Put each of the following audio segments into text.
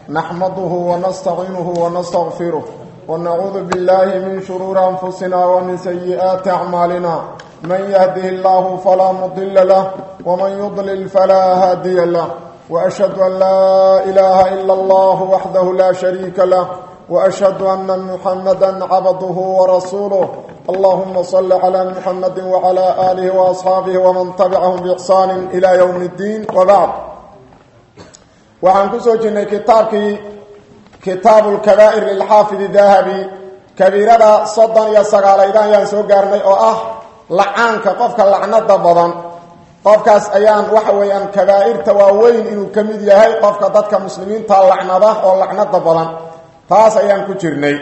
نحمده ونستعينه ونستغفره ونعوذ بالله من شرور أنفسنا ومن سيئات أعمالنا من يهده الله فلا مضل له ومن يضلل فلا هادي له وأشهد أن لا إله إلا الله وحده لا شريك له وأشهد أن محمدا عبده ورسوله اللهم صل على محمد وعلى آله وأصحابه ومن تبعهم بإحسان إلى يوم الدين وبعد waxaan ku soo jirnay kitaabkii kitaabu lkabaa'ir lilxaafidi dahabi kabiirada soddon iyo sagaalaydan ayaan soo gaarnay oo ah lacaanka qofka lacnada badan qofkaas ayaan waxa weeyaan kabaa'irta waaweyn inuu ka mid yahay qofka dadka muslimiinta lacnada oo lacnada badan taas ayaan ku jirnay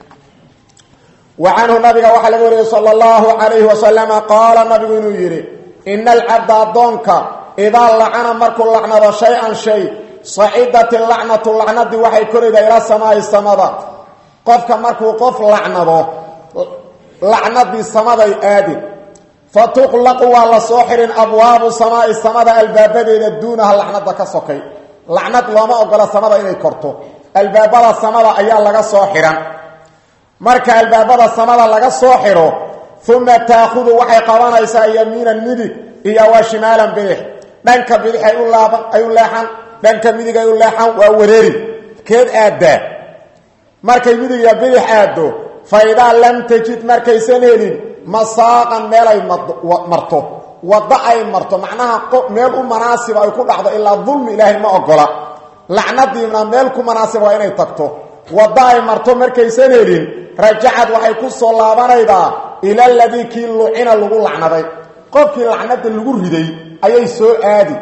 wa canhu nabiga waxaa laga wariyey sala allahu calayhi wasalama qaala nabigu inuu yidhi ina alcabda addoonka idaa lacana markuu lacnado shay-an shay sacidat lacnatu lacnadii waxay koraydaa ilaa samaa'i samada qofka markuu qof lacnado lacnadii samaday aadin fa tuqlaqu waa la soo xirin abwaabu samaa'i samada albaabadeeda duunaha lacnada ka sokay lacnad looma ogola samada inay korto albaabada samada ayaa laga soo xihan marka albaabada samada laga soo xidho uma taakhudu waxay qabanaysaa yamiinan midig iyo waa shimaalan bidix dhanka bidix ay u laaban ay u leexan dhanka midig ay u leexan waa wareeri keed aaddaa markay midig iyo bidix aaddo fa idaa lam tajid markaysan helin masaaqan meel ay marto waddo ay marto macnaha meel u manaasiba ay ku dhacdo ilaa dulmi ilaahay ma ogola lacnadiina meel ku manaasib waa inay tagto waddo ay marto markaysan helin rajacad waxay ku soo laabanaydaa ila ladii kii lucina lagu lacnaday qofkii lacnada lagu riday ayay soo aadi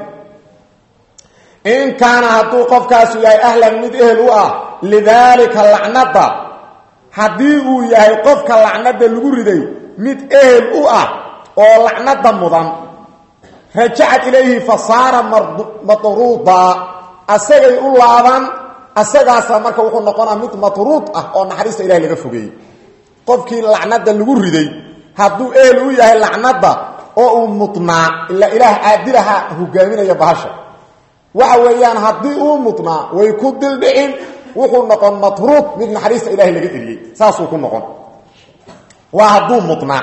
in kaana hadduu qofkaasu yahay ahlan mid ehel u ah lidaalika lacnada haddii uu yahay qofka lacnada lagu riday mid ehel u ah oo lacnada mudan rajacad ilayhi fa saara matruuda asagay u laaban asagaasa marka wuxuu noqonaa mid matruud ah oo naxariista ilahay laga fogeeyey qofkii lacnada lagu riday hadduu ehel u yahay lacnada oo uu mudnaa ilaa ilaah caadilaha hogaaminaya bahasha waxa weeyaan haddii uu mudnaa way ku dildhicin wuxuu noqon matruud mid naxariista ilahay laga eliyey saasuu ku noqon waa hadduu mudnaa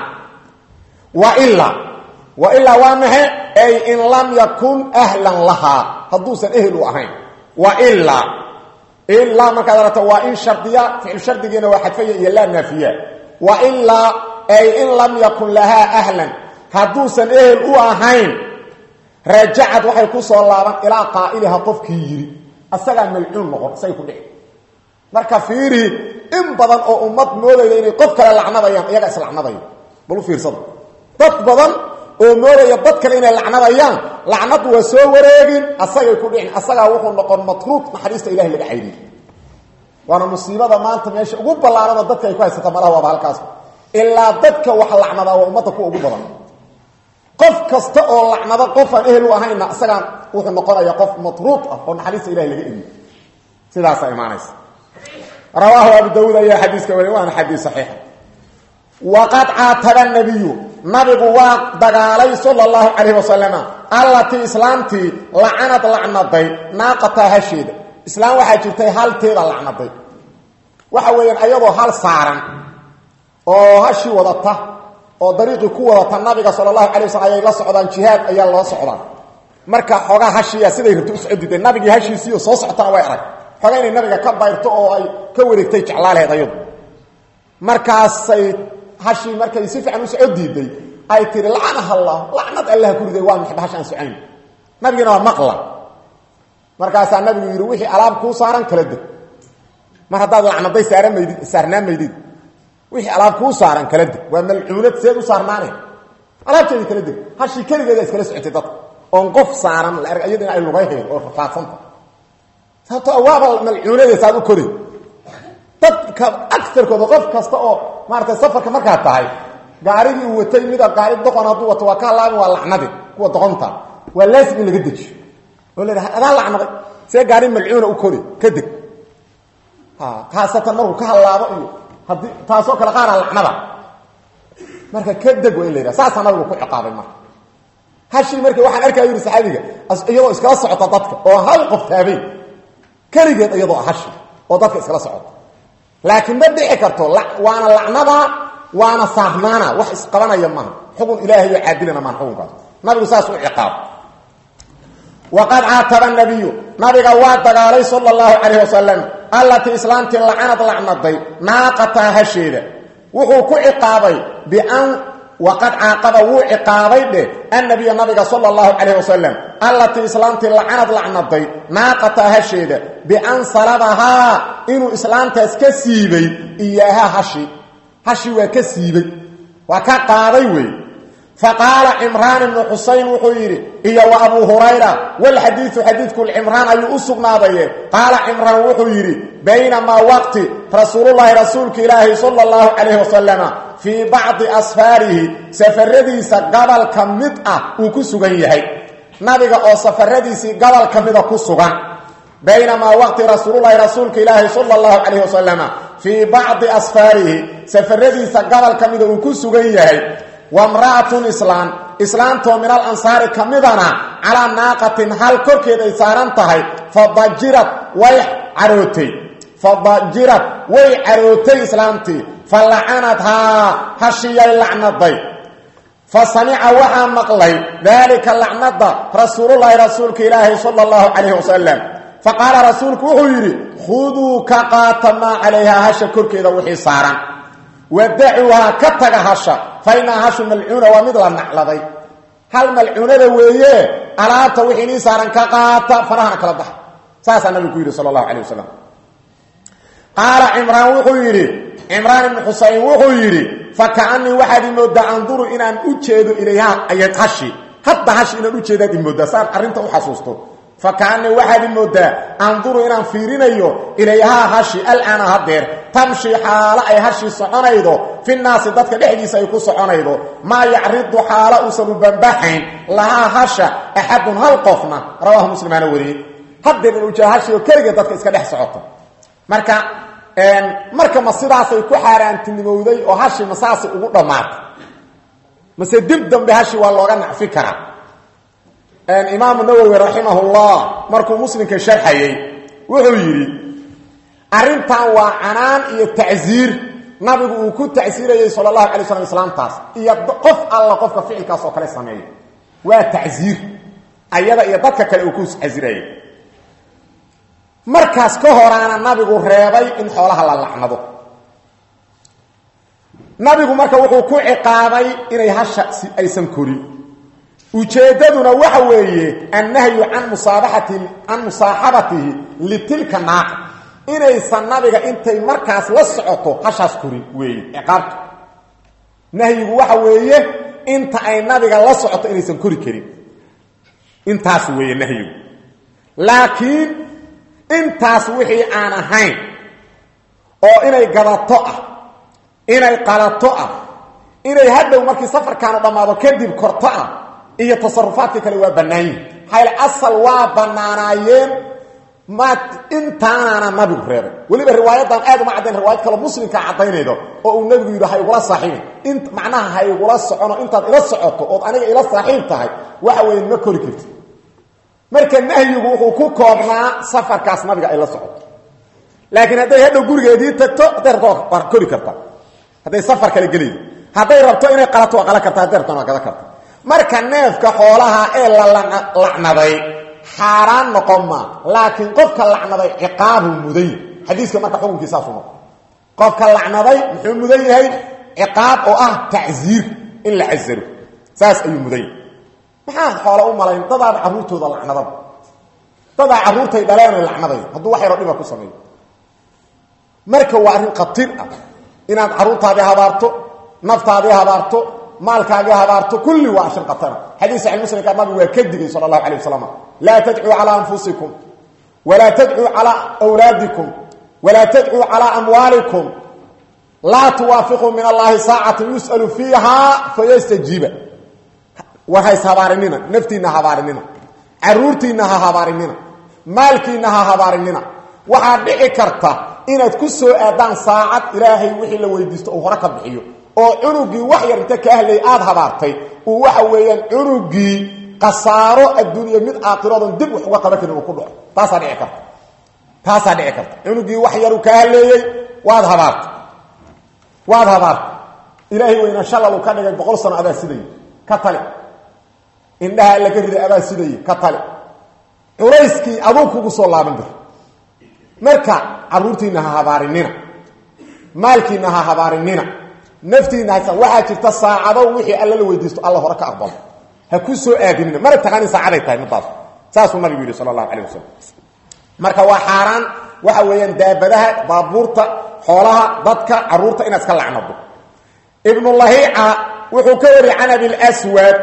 wa ilaa wa ilaa waa maxe ay in lam yakun ahlan lahaa hadduusan ehel u ahayn wa ilaa ilaa markaad aragto waa in shardiya ficil shardigiina waa xadfaya iyo laa naafiya wa ilaa ay in lam yakun lahaa ahlan hadduusan ehel u ahayn rajacad waxay ku soo laaban ilaa qaa'iliha qofkii yidhi asagaa malcuun noqon isagay ku dhici marka fiirihi in badan oo ummad moodaya inay qof kale lacnadayaan iyaga islacnadaya bal u fiirsada dad badan oo moodaya dad kale inay lacnadayaan lacnadu waa soo wareegin asagay ku dhicin asagaa wuxuu noqon matruud naxariista ilahay laga caydiyey waana musiibada maanta meesha ugu ballaarada dadka ay ku haysata malaha waaba halkaas ilaa dadka wax lacnadaa waa ummadda kuwa ugu badan qof kasta oo lacnado qofaan ehel u ahayna isagaan wuxuu noqonaya qof matruud ah oo naxariista ilahay laga eliyo sidaasaa imaanaysa rawaahu abu dawuud ayaa xadiiska wariy waana xadiis saxiixa waqad caataba nabiyu nabigu waa dagaalay sala allahu calayhi wasalama allatii islaamtii lacanad lacnaday naaqataa hasheeda islaam waxaa jirtay halteeda lacnaday waxa weeyaan ayadoo hal saaran oo hashii wadata oo dariiqii ku wadata nabiga sala allahu calay waslm ayay la socdaan jihaad ayaa loo socdaan marka xoogaa hashiya siday rabto u socodiday nabigii hashiisiiyo soo socotana way arag xoogaa inay nabiga ka bayrto oo ay ka wareegtay jeclaaleed ayadu markaasay hashii markay si fiican u soco diiday ay tihi lacanaha allah lacnad allaha ku riday waa maxba hash aan socayn nabigiina waa maqla markaasaa nabigu yidhi wixii alaab kuu saaran kala deg mar haddaad lacnaday saara maydid saarnaa maydid wixii alaab kuu saaran kala deg waa malcuunad seed u saarnaane alaabteedii kala deg hashii keligeeda iskala socotay dadka oon qof saaran la erg iyadina ay lugayhayn oo rafaadsanta sababto waaba malcuunade saad u kori dadka agarkooda qof kasta oo maaratay safarka markaad tahay gaarigii uu watay mida gaari doqon hadduu wato waa ka halaabin waa lacnadi kuwa doqonta waa laasim in laga dejiyo oo la dhaha adaa lacnaday see gaari malcuuna u kori ka deg khaasatan markuu ka hallaabo iyo haddii taasoo kale qaara lacnada marka ka deg waa in la yidhaha saasaa nabigu ku ciqaabay marka hashii markii waxaan arkaya yidhi saxaabiga iyadoo iskala socota dadka oo hal qof taabay keligeed iyadoo hashi oo dadka iskala socoto laakiin ma dhici karto waana lacnada waana saarnaana wax isqabanaya maaha xukun ilaahay oo caadilana maaha xukunkaas nabigu saas u ciqaab waqad caataba nabiyu nabiga waa dagaalay sala allahu calayh wasalam allatii islaamtii lacanad lacnaday naaqataa hasheeda wuxuu ku ciqaabay bian waqad caaqaba wuu ciqaabay dheh annabiya nabiga sala allahu calayh wasalam allatii islaamtii lacanad lacnaday naaqataa hasheeda bian salabahaa inuu islaamtaas ka siibay iyaaha hashi hashi waa ka siibay waa ka qaaday wey faqaala cimraan ibnu xusayn wuxuu yidhi iyo wa abuu hurayra walxadiidu xadiidku cimraan ayuu u sugnaadaye qaala cimraan wuxuu yidhi baynamaa waqti rasuulullaahi rasuulka ilaahi sala allahu calayhi wasalama fii bacdi asfaarihi safaradiisa gobol ka mid ah uu ku sugan yahay nabiga oo safaradiisii gobol ka mida ku sugan baynamaa waqti rasuululahi rasuulka ilaahi sala allahu calayh wasalama fii bacdi asfaarihi safaradiisa gobol ka mida uu ku sugan yahay wamra'atun islaan islaantoo min al ansaari ka midana calaa naaqatin hal korkeed ay saaran tahay fadajirad way carootay fadajirad way carootay islaamtii fa lacanadhaa hashiyay lacnaday fa samica waxaa maqlay daalika lacnada rasuululahi rasuulka ilaahi sala allahu calayh wasalam fa qaala rasuulku wuxuu yidhi khuduu ka qaata maa calayhaa hasha korkeeda wixii saaran wadacuuhaa ka taga hasha fa inaa hashu malcuuna waa mid la nacladay hal malcuunada weeye alaabta wixii nii saaran ka qaata farahana kala baxa saasaa nabigu ku yidhi sala allahu calay wasalam qaala cimraan wuxuu yidhi cimraan ibnu xusayn wuxuu yidhi fa kaanii waxaad imoodaa anduru inaan u jeedo ilayhaa ayad hashi hadda hashi inaan ujeedaad imoodaa saan arrinta u xasuusto fa kaanii waxaad imoodaa anduru inaan fiirinayo ilayhaa hashi alaana hadeer tamshi xaalo ay hashi soconaydo fi naasi dadka dhexdiisa ay ku soconaydo maa yacridu xaalo uusan u bambaxayn lahaa hasha axadun hal qofna rawaahu muslimaana wariyey hadeer in ujeeda hashi oo keligeed dadka iska dhex socoto marka marka ma sidaasay ku xaaraantinimowday oo hashi ma saasay ugu dhammaatay mase dib dambe hashi waa looga nacfi karaa imaamu nawowi raximahullah markuu muslimka sharxayey wuxuu yidhi arrintan waa canaan iyo tacsiir nabigu uu ku tacsiirayey sala allahu alay slam islaamtaas iyo qof alla qofka ficilkaas oo kale sameeya waa tacsiir ayada iyo dadka kale uu ku casirayay markaas ka horaana nabigu reebay in xoolaha la lacnado nabigu marka wuxuu ku ciqaabay inay hasha aysan korin ujeeddaduna waxa weeye annahyu can musaabaati can musaaxabatihi litilka naaqa inaysan nabiga intay markaas la socoto hashaas korin weeye ciqaabta nahyigu waxa weeye inta ay nabiga la socoto inaysan kori karin intaas weeye nahyigu laakiin intaas wixii aan ahayn oo inay gadato ah inay qalato ah inay hadhow markii safarkaanu dhammaado kadib korto ah iyo tasarufaadka kale waa bannaayin maxaa asal waa bannaanaayeen ma intaanaana nabigu reebay weliba riwaayadan aad uma caddayn riwaayad kaloo muslimkaa caddaynaydo oo uu nabigu yidhi ha igula saaxiibin in macnaha ha igula socono intaad ila socoto ood aniga ila saaxiib tahay waxa weeye ma kori karti marka nahyigu wuxuu ku koobnaa safarkaas nabiga ay la socoto laakiin hadday hadhow gurigeedii tagto hadday rabto waa kori karta hadday safar kale gelaydo hadday rabto inay qalato waa qalan karta hadday rabtona waa gadan karta marka neefka xoolaha ee la lacnaday xaaraan noqon maa laakiin qofka lacnaday ciqaabuu mudan yahay xadiiska marka xukunkiisaasu noqo qofka lacnaday muxuu mudan yahay ciqaab oo ah tacsiir in la casaro saas ayuu mudan yahay maxaa xoola u malayn dadaaba carruurtooda lacnadaba dadaa carruurtay dhaleena lacnaday hadduu wax yaro dhiba ku sameeyo marka waa arrin khatir ah inaad carruurtaadii habaarto naftaadii habaarto maalkaagii habaarto kulli waa ashir khatara xadiis saxi muslimka nabigu waa ka digay sala allahu alay wasalam laa tadcuu calaa anfusikum walaa tadcuu calaa awlaadikum walaa tadcuu calaa amwaalikum laa tuwaafiquu min allahi saacatan yus'alu fiiha fayastajiiba war hays habaarinina naftiinna habaarinina caruurtiinna ha habaarinina maalkiinna ha habaarinina waxaad dhici karta inaad ku soo aadaan saacad ilaahay wixii la weydiisto uu hore ka bixiyo oo cunugii wax yar inta ka ahlay aada habaartay uu waxa weeyaan cunugii khasaaro adduunya mid aakhiradoon dib wax uga qaban karin uu ku dhaco taasaa dhici karta taasaa dhici karta cunugii wax yaru kaa haleeyey waad habaarta waad habaarta ilaahay weyna shalalu ka dhigay boqol sano adaa siday ka tali indhaha alla ka riday adaa siday ka tali culayskii aduu kugu soo laaban bir marka caruurtiina ha habaarinina maalkiina ha habaarinina naftiina hasa waxaa jirta saacado wixii alla la weydiisto alla hore ka aqbalo ha ku soo aadinina mana taqaanin saacaday tahay midaas saasuu nabigu yidhi sala allahu calayh wasalam marka waa xaaraan waxa weeyaan daabadaha baabuurta xoolaha dadka caruurta inaad iska lacnado ibnulahiica wuxuu ka wariyey can abilswad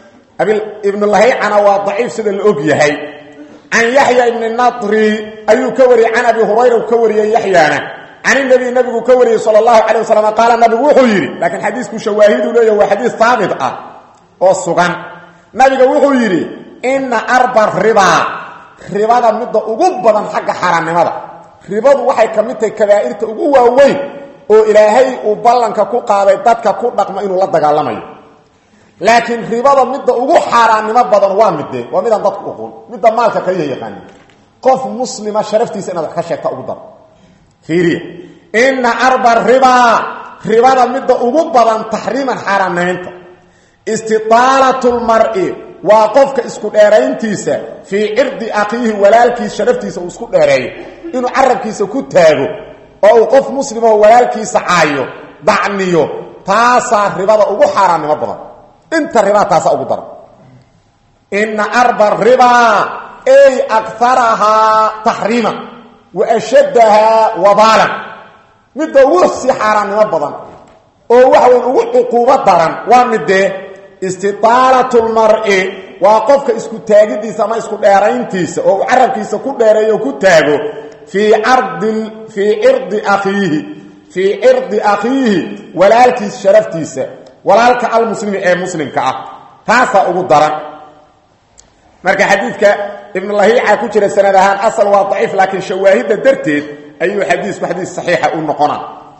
ibnulahicana waa daciif sida la og yahay can yaxya ibni natri ayuu ka wariyey can abi hurayra uu ka wariyey yaxyaana can inabi nabigu ka wariyey sal allahu calay wasalam qaala nabigu wuxuu yidhi laakiin xadiisku shawaahidu leeyahy waa xadiis haabit ah oo sugan nabiga wuxuu yidhi ina arba ribaa ribada midda ugu badan xagga xaaraannimada ribadu waxay ka mid tahay kabaa'irta ugu waaweyn oo ilaahay uu ballanka ku qaaday dadka ku dhaqmo inuu la dagaalamayo laakiin ribada midda ugu xaaraannimo badan waa midee waa midaan dadku uqun midda maalka kaliya yaqaanin qof muslima sharaftiisa inaad wax ka sheegta ugu daro fiiriya ina arba ribaa ribada midda ugu badan taxriiman xaaraannimaynta istitaalatu lmari waa qofka isku dheerayntiisa fii cirdi akiihi walaalkiis sharaftiisa uu isku dheereeyo inuu carabkiisa ku taago oo uu qof muslimoo walaalkiisa caayo dacniyo taasaa ribada ugu xaaraannimo badan inta ribaa taasaa ugu daran ina arba ribaa ay akarahaa taxriiman wa ashaddahaa wabaalan midda ugu sii xaaraannimo badan oo waxa weyn ugu cuquubo daran waa midee istitaalatu lmari waa qofka isku taagidiisa ama isku dheerayntiisa oo uu carabkiisa ku dheereeyo ku taago fii ardi fii cirdi akhiihi fii cirdi akhiihi walaalkiis sharaftiisa walaalka almuslimi ee muslimka ah taasaa ugu daran marka xadiidka ibnulahiica ku jira sanad ahaan asal waa daciif laakiin shawaahidda darteed ayuu xadiisku xadiis saxiixa u noqona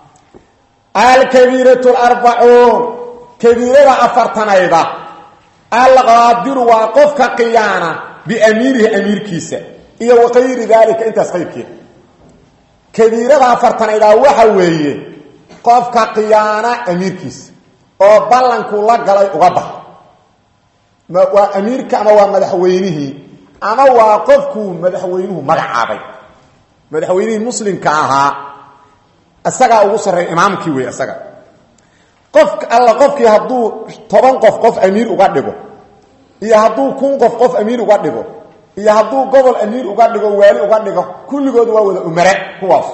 alkabiiratu larbacuun kabiirada afartanayda alqaadiru waa qofka qiyaana biamiirihi amiirkiisa iyo wakayri daalika intaas qayrkeeda kabiirada afartanaydaa waxa weeye qofka qiyaana amiirkiisa oo ballankuu la galay uga baxa waa amiirka ama waa madaxweynihii ama waa qofkuu madaxweynuhu magacaabay madaxweynihii muslimka ahaa isagaa ugu sarreeya imaamkii wey isaga qof alla qofkii hadduu toban qof qof amiir uga dhigo iyo hadduu kun qof qof amiir uga dhigo iyo hadduu gobol amiir uga dhigo waali uga dhigo kulligood waa wada umare kuwaas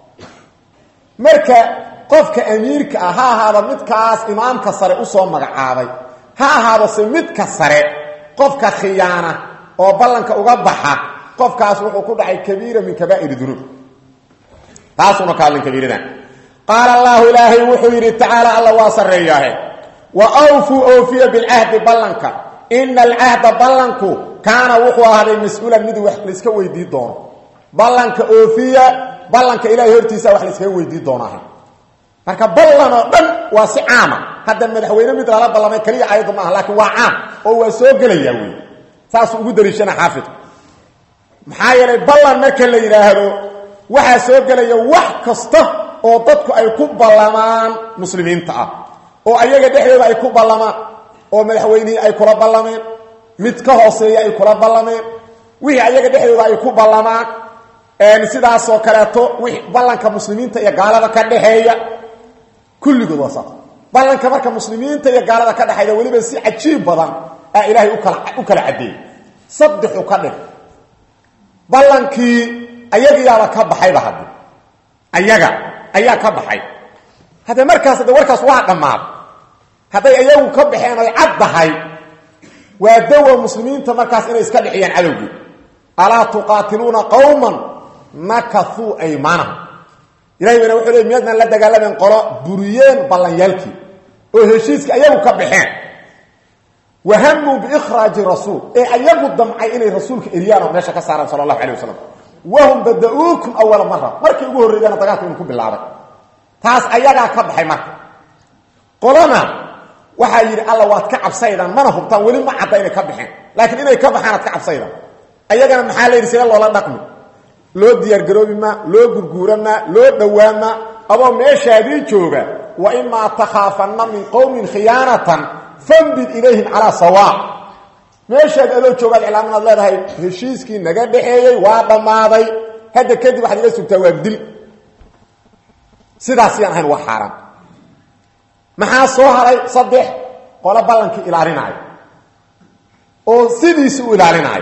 marka qofka amiirka ah ha ahaado midkaas imaamka sare usoo magacaabay ha ahaado se midka sare qofka khiyaana oo ballanka uga baxa qofkaas wuxuu ku dhacay kabiira min kabaa'ir dunuub taasuna ka hadlin kabiiradan qaala allahu ilaahay wuxuu yidhi tacaala alla waa sarreeyaahe wa awfuu oofiya bilcahdi ballanka ina alcahda ballanku kaana wuxuu ahaaday mas-uulan mid wax layska weydii doono ballanka oofiya ballanka ilahay hortiisa wax layskaga weydii doonaaha marka ballan oo dhan waa si caama hadda madaxweyne mid lala ballamay keliya ayaddu maaha laakiin waa caam oo waa soo gelayaa wey saasuu ugu daliishana xaafidku maxaa yeelay ballan marka la yidhaahdo waxaa soo gelaya wax kasta oo dadku ay ku ballamaan muslimiinta ah oo ayaga dhexdooda ay ku ballamaan oo madaxweynihii ay kula ballameen mid ka hooseeya ay kula ballameen wixii ayaga dhexdooda ay ku ballamaan sidaasoo kaleeto wixii ballanka muslimiinta iyo gaalada ka dhexeeya kulligood waa saas ballanka marka muslimiinta iyo gaalada ka dhexeeya weliba si cajiib badan aa ilaahay ukala u kala caddeeyey saddexu ka dhig ballankii ayagiyaaba ka baxayba haddi ayaga ayaa ka baxay hadde markaas de warkaas waa dhammaaday hadday ayagu ka baxeen ay caddahay waa dawa muslimiinta markaas inay iska dhexiyaan cadowgii alaa tuqaatiluuna qowman nakauu aymaanahum ilahay bayna wuxuu le miyaadnaan la dagaalamayn qolo buriyeen ballanyaalkii oo heshiiskii ayagu ka baxeen wahamuu biikhraaji rasuul ee ayagu damcay inay rasuulka eryaan oo meesha ka saaraan sala allahu alay wasalam wahum bada-uukum awala mara markii ugu horreeyana dagaalka inu ku bilaabay taas ayagaa ka baxay marka qolana waxaa yidhi alla waad ka cabsaydaan mana hubtaan weli ma cadda inay ka baxeen laakiin inay ka baxaan aad ka cabsaydaan ayagana maxaa la yidhi sida loola dhaqmi loo diyaargaroobi maa loo gurguura maa loo dhowaa maa adoo meeshaadii jooga wa imaa takhaafanna min qowmin khiyaanatan fambid ilayhim calaa sawaa meeshaad adoo joogaad iclaaminaad leedahay heshiiskii naga dhaxeeyey waa dhammaaday hadda kadib waxaad iga sugtaa waa dil sidaasiyaan ahayn waa xaaraan maxaa soo haray saddex qolo ballankii ilaalinaayo oo sidiisi u ilaalinaayo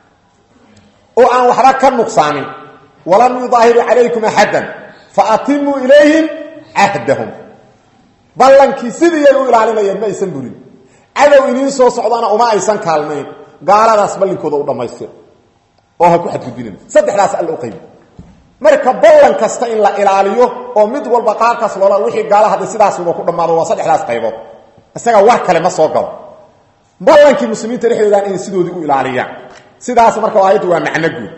oo aan waxba ka nuqsaamin walam yudaahiru calaykum axaddan fa atimuu ilayhim cahdahum ballankii sidiiyay u ilaalinayeen ma aysan burin cadow iniin soo socdana uma aysan kaalmayn gaaladaas ballinkooda u dhammaystira oo ha ku xadgudbinin saddexdaas alla u qaybi marka ballan kasta in la ilaaliyo oo mid walba qaarkaas loola wixii gaala hadda sidaasuba ku dhammaado waa saddexdaas qaybood isaga wax kale ma soo galo ballankii muslimiinta dhexdoodan inay sidoodii u ilaaliyaan sidaas marka aayaddu waa macno guud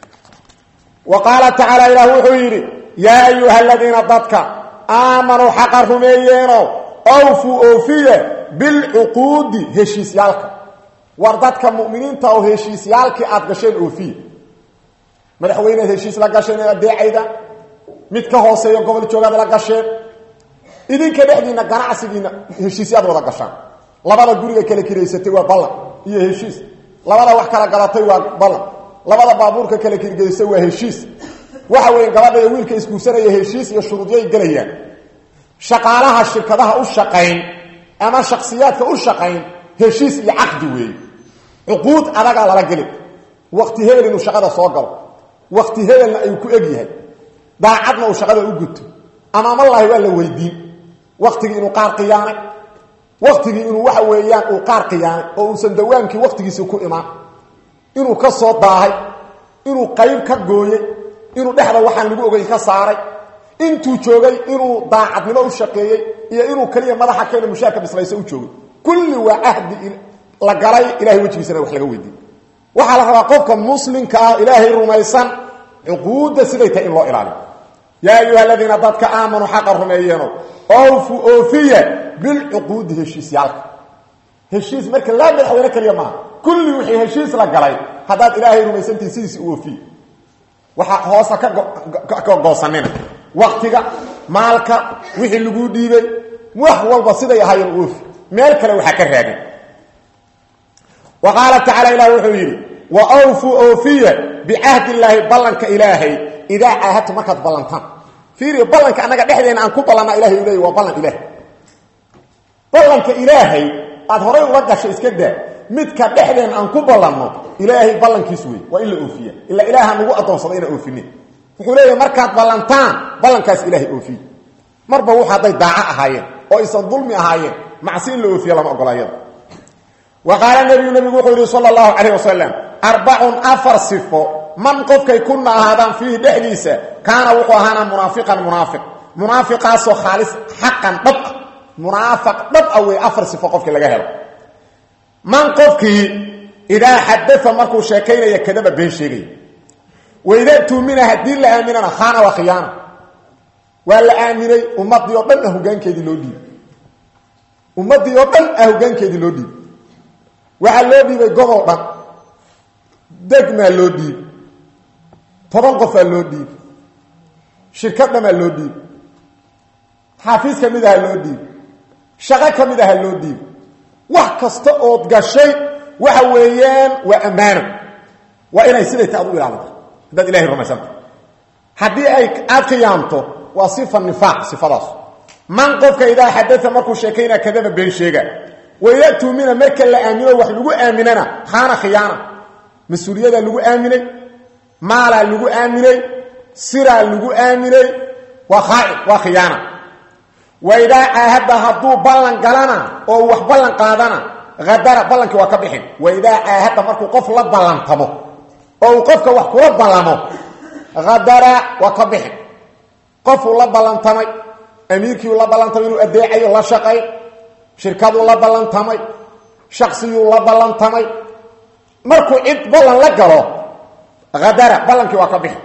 wa qaala tacaala ilaah wuxuu yidhi yaa ayuha aladiina dadka aamanuu xaqa rumeeyeeno awfuu oofiye bilcuquudi heshiisyaalka war dadka muminiinta oo heshiisyaalkii aad gasheen oofiye madaxweynead heshiis la gasheen ee adeecayda mid ka hooseeyo gobol joogaad la gasheen idinka dhexdiinna ganacsigiina heshiisyaad wada gashaan labada guriga kala kiraysatay waa ballan iyo heshiis labada wax kala gadatay waa ballan labada baabuurka kala kirgeysay waa heshiis waxa weeye gabadha iyo wiilka isguursanaya heshiis iyo shuruudyay gelayaan shaqaalaha shirkadaha u shaqayn ama shaksiyaadka u shaqayn heshiis iyo caqdi weeye cuquud adagaa lala geli wakti hebel inuu shaqada soo galo wakti hebelna ayuu ku eg yahay daacadna uu shaqada u guto amaamalahi waa la weydiin waktigii inuu qaar qiyaanay waktigii inuu waxa weeyaan uu qaar qiyaanay oo uusan dawaamkii waktigiisii ku imaan inuu ka soo daahay inuu qayb ka gooyey inuu dhexda waxaan lagu ogeyn ka saaray intuu joogay inuu daacadnimo u shaqeeyey iyo inuu keliya madaxa keena mushaarka bislayso u joogay kulli waa ahdi la galay ilahay wejigiisana wax laga weydiiy waxaa la rabaa qofka muslimka ah ilaahay rumaysan cuquudda siday tahay in loo ilaaliyo yaa ayuha aladiina dadka aamanuu xaqa rumeeyeeno oofu oofiya bilcuquudi heshiisyaalka heshiis marka laa madaxweyne keliya maaha kulli wixii heshiis la galay haddaad ilaahay rumaysantihi sidiisi u oofiye waxaa hoosa ka goosanina waktiga maalka wixii laguu dhiibay wax walba siday ahaayeen oofi meel kale waxaa ka raagin wa qaala tacala ilah wuxuu yidhi wa awfuu oofiya bicahdi illaahi ballanka ilaahay idaa caahadtu markaad ballantaan fiiriyo ballanka annaga dhexdeena aan ku ballanaa ilahay u leey waa ballan ilaah ballanka ilaahay aad horay uga gasho iska daa midka dhexdeena aan ku ballanno ilaahay ballankiis wey waa in la oofiya ila ilaaha nagu addoonsada inaan oofinin wuxuu leeyahay markaad ballantaan ballankaas ilaahay oofiye marba wux hadday daaco ahaayeen oo aysan dulmi ahaayeen macsi in la oofiya lama ogolayada wa qaala nebiyu nebigu wuxuu yidhi sala allahu calayh wasalam arbacun afar sifo man qofkay kuna ahaadaan fiihi dhexdiisa kaana wuxuu ahaana munaafiqan munaafiq munaafiqaasoo khaalis xaqan dhab ah munaafiq dhab ah wey afar sifo qofkii laga helo man qofkii idaa xadaa markuu sheekaynaya kadaba been sheegaya waidaa tuumina haddii la aaminana khaana waa khiyaana waa la aaminay ummadii oo dhan ah hogaankeedii loo dhiibay ummaddii oo dhan ah hogaankeedii loo dhiibay waxaa loo dhiibay gobol dhan degmaa loo dhiibay toban qofaa loo dhiibay shirkad dhamaa loo dhiibay xaafiis ka mid aha loo dhiibay shaqo ka mid aha loo dhiibay wax kasta ood gashay waxa weeyaan waa ammaano waa inay siday ta ad u ilaalita haddaad ilahay rumaysanta haddii ay aad khiyaamto waa sifa nifaaq sifadaas man qofka idaa xadaa markuu sheekaynaa kadaba been sheega wayatuumina marka la aamino wax lagu aaminana khaana khiyaana mas-uuliyadaa lagu aaminay maalaa lagu aaminay siraa lagu aaminay waa khaaci waa khiyaana waidaa caahadda hadduu ballan galana oo wax ballan qaadana hadara ballankii waa ka bixin waidaa caahadda markuu qof la ballantamo oo uu qofka wax kula ballamo hadara waa ka bixin qofuu la ballantamay amiirkiiuu la ballantamay inuu adeecayo la shaqay shirkaduu la ballantamay shaksiyuu la ballantamay markuu cid ballan la galo hadara ballankii waa ka bixin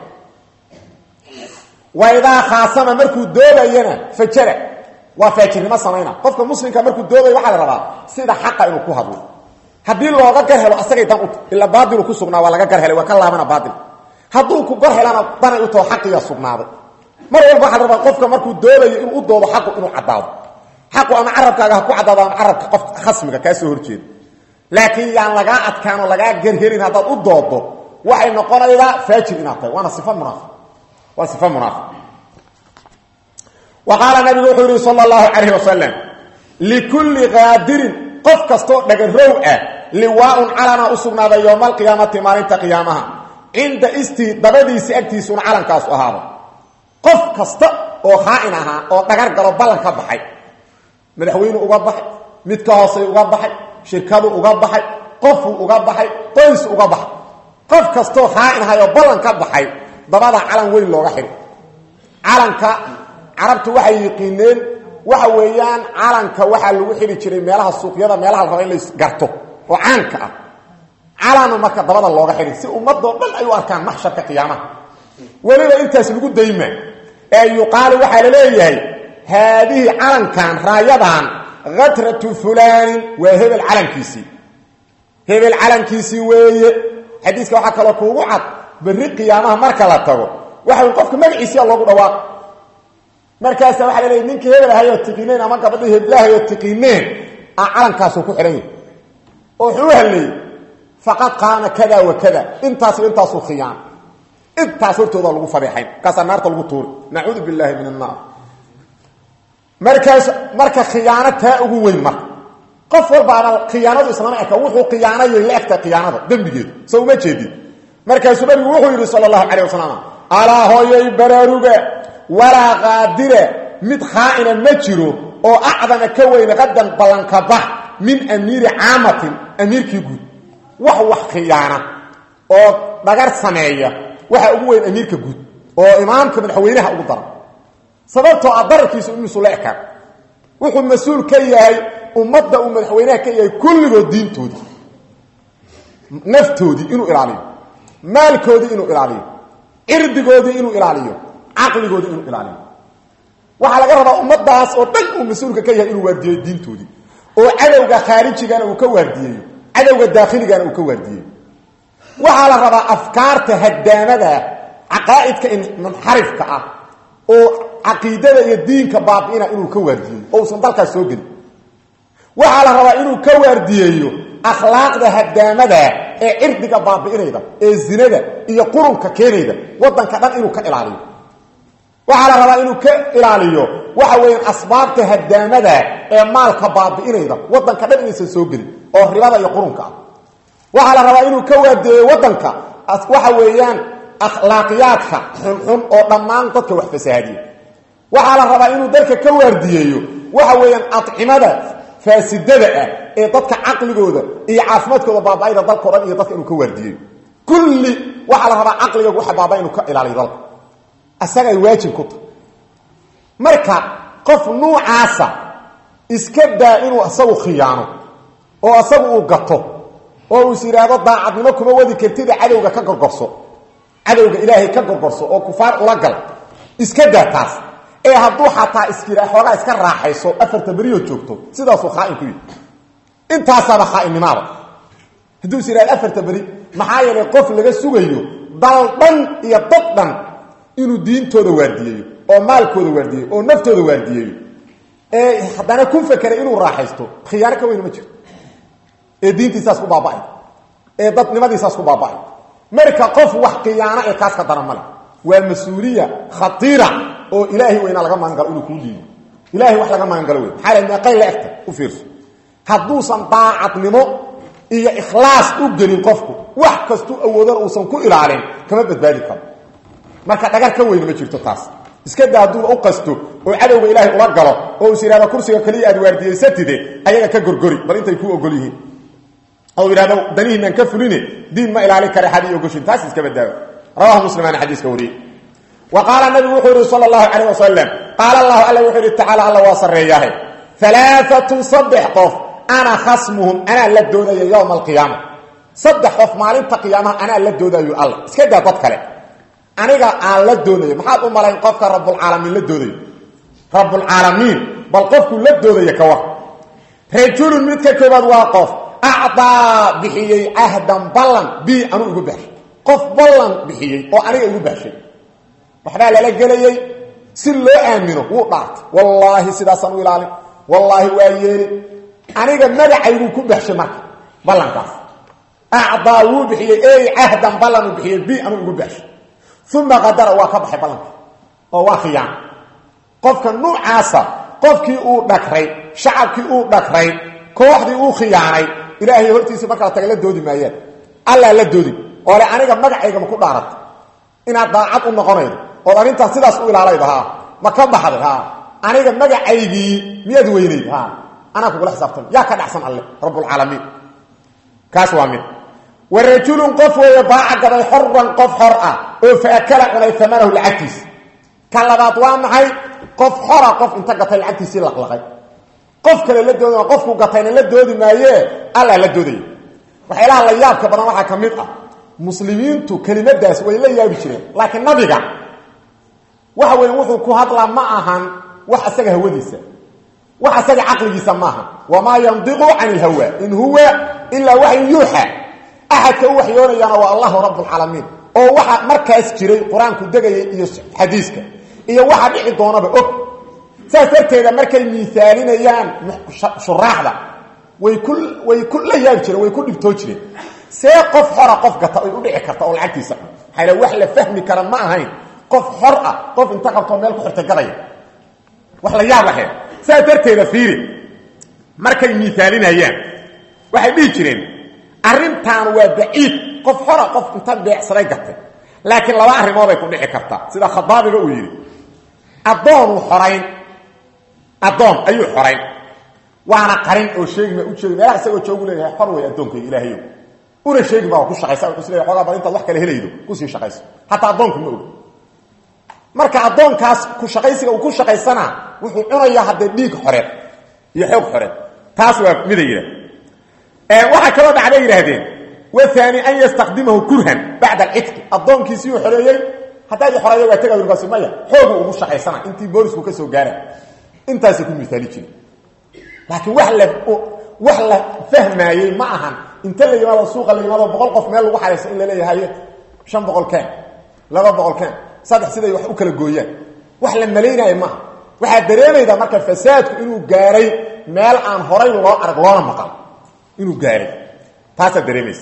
waidaa khaasama markuu doobayana fajara waa faajirnimo samayna qofka muslimka markuu doobay waxaa la rabaa sida xaqa inuu ku hadlo haddii looga gar helo asagay dan ut ila baadilu ku sugnaa waa laga gar helay waa ka laabana baadil hadduu ku gor helana danay u taho xaqiyaa sugnaaday mar walba waxaa la rabaa qofka markuu doodayo inuu u doodo xaqu inuu caddaado xaqu ama carabkaaga ha ku caddaado ama carabka qof khasmiga kaa soo horjeeda laakiin yaan lagaa adkaan oo lagaa gerherin haddaad u doodo waxay noqonaydaa faajir inaad tahay waana sifa munaafiq waa sifa munaafiq wa qaala nabigu wuxuu yihi sala allahu calayhi wasalam likulli qaadirin qof kastoo dhagarow ah liwaaun calana u sugnaaday yowma alqiyaamati maalinta qiyaamaha cinda istii dabadiisii agtiisuuna calankaasu ahaado qof kasta oo khaa'in ahaa oo dhagar galo ballan ka baxay madaxweynu uga baxay mid ka hoosay uga baxay shirkadu uga baxay qofuu uga baxay qoys uga baxay qof kastoo khaa'in ahay oo ballan ka baxay dabada calan weyn looga xidhi calanka carabtu waxay yiqiineen waxa weeyaan calanka waxaa lagu xidhi jiray meelaha suuqyada meelaha la raba in la garto oo caanka ah calana marka dabada looga xidhi si ummadoo dhan ay u arkaan maxsharka qiyaamaha weliba intaas lagu dayma ee yuqaalu waxaa la leeyahay haadihi calankan raayadan hatratu fulaanin waa hebel calankiisii hebel calankiisii weeye xadiiska waxaa kaloo kuugu cad berri qiyaamaha marka la tago waxa qofka magaciisiya loogu dhawaaq markaasa waxa la leeyahy ninkii hebel ahayoo tiqineen ama gabadhii heblaahayoo tiqineen a calankaasuu ku xidhan yahay oo wuxuu u hadleeyey faqad qaama kada wa kada intaas iyo intaasuu khiyaana intaas hortooda lagu fadeexayn markaasaa naarta lagu tuuri nacuudu billahi min annaar markaas marka khiyaano taa ugu weyn marka qof walbaana khiyaanadu islama eka wuxuu khiyaanayay la egtahay khiyaanada dembigeedu so uma jeedin markaasuu nabigu wuxuu yidhi sala allahu calayh wasalam alaa hooyay baraaruga walaa qaadira mid khaa'ina ma jiro oo acdama ka weyne qadan ballanka bax min amiiri caamatin amiirkii guud wax wax khiyaana oo dhagar sameeya waxa ugu weyn amiirka guud oo imaamka madaxweynaha ugu daran sababtoo ah dararkiisa imisu la ekaan wuxuu mas-uul ka yahay ummadda uu madaxweynaha ka yahay kulligood diintoodii naftoodii inuu ilaaliyo maalkoodii inuu ilaaliyo cirdigoodii inuu ilaaliyo caqligoodii inuu ilaaliyo waxaa laga rabaa ummadaas oo dhan uu mas-uulka ka yahay inuu waardiyeyo diintoodii oo cadowga khaarijigana uu ka waardiyeeyo cadowga daakhligana uu ka waardiyeeyo waxaa la rabaa afkaarta hadaamada caqaa'idka munxarifka ah oo caqiidada iyo diinka baabi'ina inuu ka waardiyeeyo oo usan dalkaas soo gelin waxaa la rabaa inuu ka waardiyeeyo akhlaaqda hadaamada ee cirdiga baabi'inayda ee zinada iyo qurunka keenayda wadanka dhan inuu ka ilaaliyo waxaa la rabaa inuu ka ilaaliyo waxa weeyaan asbaabta hadaamada ee maalka baabi'inayda wadanka dhan inaysan soo gelin oo ribada iyo qurunka ah waxaa la rabaa inuu ka waardiyeeyo wadanka waxa weeyaan akhlaaqiyaadka xunxun oo dhammaan dadka wax fasahaadiya waxaa la rabaa inuu dalka ka waardiyeeyo waxa weeyaan acimada faasidada ah ee dadka caqligooda iyo caafimaadkooda baaba-ayda dalkao dhan iyo dadka inuu ka waardiyeeyo kulli waxaa la rabaa caqliga waxa baaba inuu ka ilaaliyo dalka asaga ay waajib ku tahay marka qof nuucaasa iska daa inuu asagu khiyaano oo asagu uu gato oo uu is yidhaahdo daacadnimo kuma wadi kartida cadowga ka gorgorso cadowga ilaahay ka gorgorso oo kufaar ula gal iska daa taas ee hadduu xataa iskira xoogaa iska raaxayso afarta berioo joogto sidaasuu khaain ku yihi intaasaaba khaainnimaada hadduu is yidhahdo afarta beri maxaa yeelay qof laga sugayo dal dhan iyo dad dhan inuu diintooda waardiyeeyo oo maalkooda waardiyeeyo oo naftooda waardiyeeyo ee haddana ku fakeray inuu raaxaysto khiyaano ka weyn ma jiro ee diintiisaas ku baaba'ay ee dadnimadiisaas ku baaba'ay marka qof wax khiyaano ee kaas ka daran male waa mas-uuliya khatiira oo ilaahay weyna laga magangalo inuu kuu dhiibo ilahay wax laga magangalo wey maxaa la meeqay la egta u fiirso hadduusan daacadnimo iyo ikhlaas u gelin qofku wax kastuu awoodana uusan ku ilaalin kama badbaadi karo marka dhagar ka weyni ma jirto taas iska daa hadduuba u qasto oo cadowga ilaahay ula galo oo is yidhahdo kursiga kaliya aad waardiyaysatide ayaga ka gorgori bal intay kuu ogol yihiin oo yidhahdo danihiinaan ka fuline diin ma ilaalin kara xadii ogoshin taas iska badaago rawahu muslimaana xadiiska wariyey wa qaala nabigu wuxuu yihi sala allahu calayh wasalam qaala allahu alla wuxuu yihi tacaala alla waa sarreeyahay alaaatun saddex qof ana khasmuhum anaa la doodaya yowma alqiyaama saddex qof maalinta qiyaamaha anaa la doodayo alla iska daa dad kale aniga aan la doonayo maxaad u malayn qofka rabulcaalamiin la doodayo rabulcaalamiin bal qofku la doodaya ka war rajulun midka koobaad waa qof acdaa bixiyey ahdan ballan bi anuu igu baxshay qof ballan bixiyey oo aniga igu baashay waxbaa lala gelayey si loo aamino wuu dhaartay wallaahi sidaasaan u ilaalin wallaahi waa yeeli aniga magacayguu ku baxshay marka ballankaas acdaa wuu bixiyey ey cahdan ballanuu bixiyey bi anuu igu baxshay uma qadara waa ka baxay ballanka oo waa khiyaan qofka nuucaasa qofkii uu dhagray shacabkii uu dhagray kooxdii uu khiyaanay ilaahay hortiisa markala taga la doodi maayaan allaa la doodin oo le aniga magacaygama ku dhaarata inaad daacad u noqonaydo ood arrintaas sidaas u ilaalaydo ha ma ka baxday ha aniga magacaygii miyaad weynayd ha anaa kugula xisaabtama yaa ka dhacsan alle rabbulcaalamiin kaas waa mid wa rajulun qof weeye baaca gaday xoran qof xor ah oo faakala cunay amanahu lacagtiisa ka labaad waa maxay qof xora qof inta gatay lacagtiisii laqlaqay qof kale la doodi qofku gatayna la doodi maayee alla la doodaya waxyaalaha la yaabka badan waxaa ka mid ah muslimiintu kelimadaas way la yaabi jireen laakiin nabiga waxa weeye wuxuu ku hadlaa ma ahan wax asaga hawadiisa wax asaga caqligiisa maaha wamaa yandiqu can ilhawa in huwa ilaa waxyu yuuxa axadka u waxyoonayaana waa allahu rabbulcaalamiin oo waxa markaas jiray qur-aanku degayay iyo xadiiska iyo waxa dhici doonaba og saas darteeda markay miisaalinayaan shuraaxda way ku way ku la yaabi jireen way ku dhibtoo jireen see qof xora qof gata ay u dhici karta oo lacagtiisa maxaa wax la fahmi kara ma ahayn qof xor ah qof inta qabtoo meel ku xirtay gadaya wax la yaab lahayd saas darteeda fiiri markay miisaalinayaan waxay dhihi jireen arrintaan waa baciid qof xora qof inta beecsaday gatay laakiin laba arrimood ay ku dhici kartaa sida khadaabiga uu yidhi addoonuu xorayn addoon ayuu xorayn waana qarin oo sheegima u jeegi meelaha isagoo joogu leeyahay xor wey addoonkayga ilaahayo una sheegi baa ku shaqaysa wuxuu is leeyahay xoogaa bal intaad wax kale helaydo kusii shaqayso hataa addoonku ma og marka addoonkaas ku shaqaysiga uu ku shaqaysana wuxuu cunayaa haddee dhiig xoreed iyo xoog xoreed taas waa mida yidhah waxaa kaloo dhacday yidhaahdeen waani an yastakdimahu kurhan bacda alcidqi addoonkiisii uu xoreeyey haddaad i xoreeya waa tega urkaasi maya xoogu ugu shaqaysana intii boolisku ka soo gaara intaasay ku miaali jire laakiin wax la wax la fahmaayey ma ahan inta la yimaado suuqa la yimaado boqol qof meel lagu xaraysa in la leeyahay shan boqol keen laba boqol keen saddex siday wax u kala gooyaan wax la malaynaayo maaha waxaad dareemaydaa marka fasaadku inuu gaaray meel aan horay loo arag loona maqal inuu gaaray taasaad dareemaysa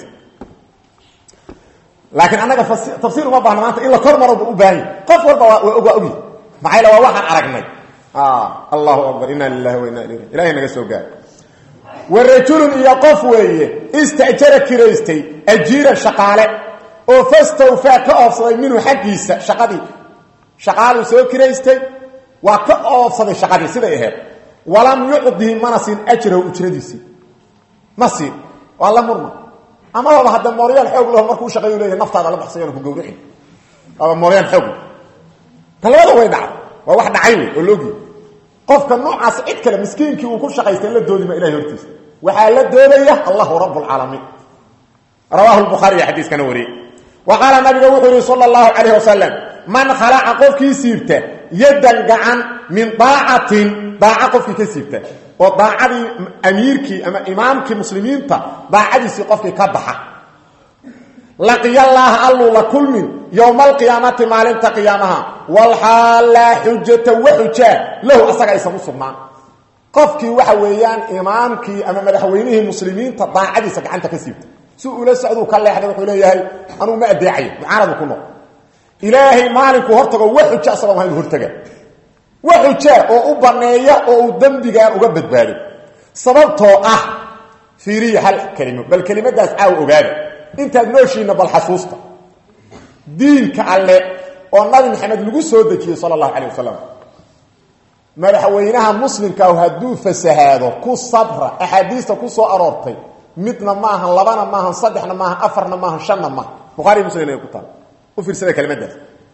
laakiin annaga tafsiir uma baahna maanta in la kor maroba u baahanya qof walba waa waa ogy maxaa yl waa waxaan aragnay allahu akbar inna lilahi wa inna ilayh ilahay naga soo gaar wa rajulun iyo qof weeye istajara kiraystay ajiiran shaqaale oo fastawfaa ka oofsaday minhu xaggiisa shaqadii shaqaaluu soo kiraystay waa ka oofsaday shaqadii siday ahayd walam yucdihi mana siin ajrahu ujradiisii ma siin waa la murma amaba hadda mooryaal xoog laho markuu shaqeeyu leeyahay naftaada la baxsayan ku gawrixi aba mooryaal xoog ta labada way dhacday waa wax dhacay wey oo loogiy qofka noocaas cid kale miskiinkii uu ku shaqaystay la doodima ilahay hortiisa waxaa la doodaya allahu rabbulcaalamiin rawaahu lbukhaariy xadiiskana wariyey wa qaala nabiga wuxuu yihi sala allahu calayh wasalam man khalaca qofkii siibta yaddan gacan min daacatin daaca qofkii ka siibta oo daacadii amiirkii ama imaamkii muslimiinta daacadiisii qofkii ka baxa laqiyallaaha alluu la kulmin yowma alqiyaamati maalinta qiyaamaha walxaal laa xujata wa xujaa lahu asaga aysan u sugnaan qofkii waxa weeyaan imaamkii ama madaxweynihii muslimiinta daacadiisa gacanta ka siibta si ula socduu ka leexday wuxuu leeyahay anugu ma adeecayo mucaanadu ku noq ilaahay maalinkuu hortago wa xuja asagoo maha inu hortaga wa xujaa oo u baneeya oo uu dembigaa uga badbaado sababtoo ah fiiriya hal kelimo bal kelimadaas caaw ogaada intaad nooshiina bal xasuusta diinka alle oo nabi maxamed lagu soo dejiyey sala allahu calayh wasalam madaxweynaha muslimkaahu hadduu fasahaado ku sabra axaadiista ku soo aroortay midna maahan labana maahan saddexna maahan afarna maahan shanna maahan bukhari muslim ay ku taal u fiirsada kelimadaas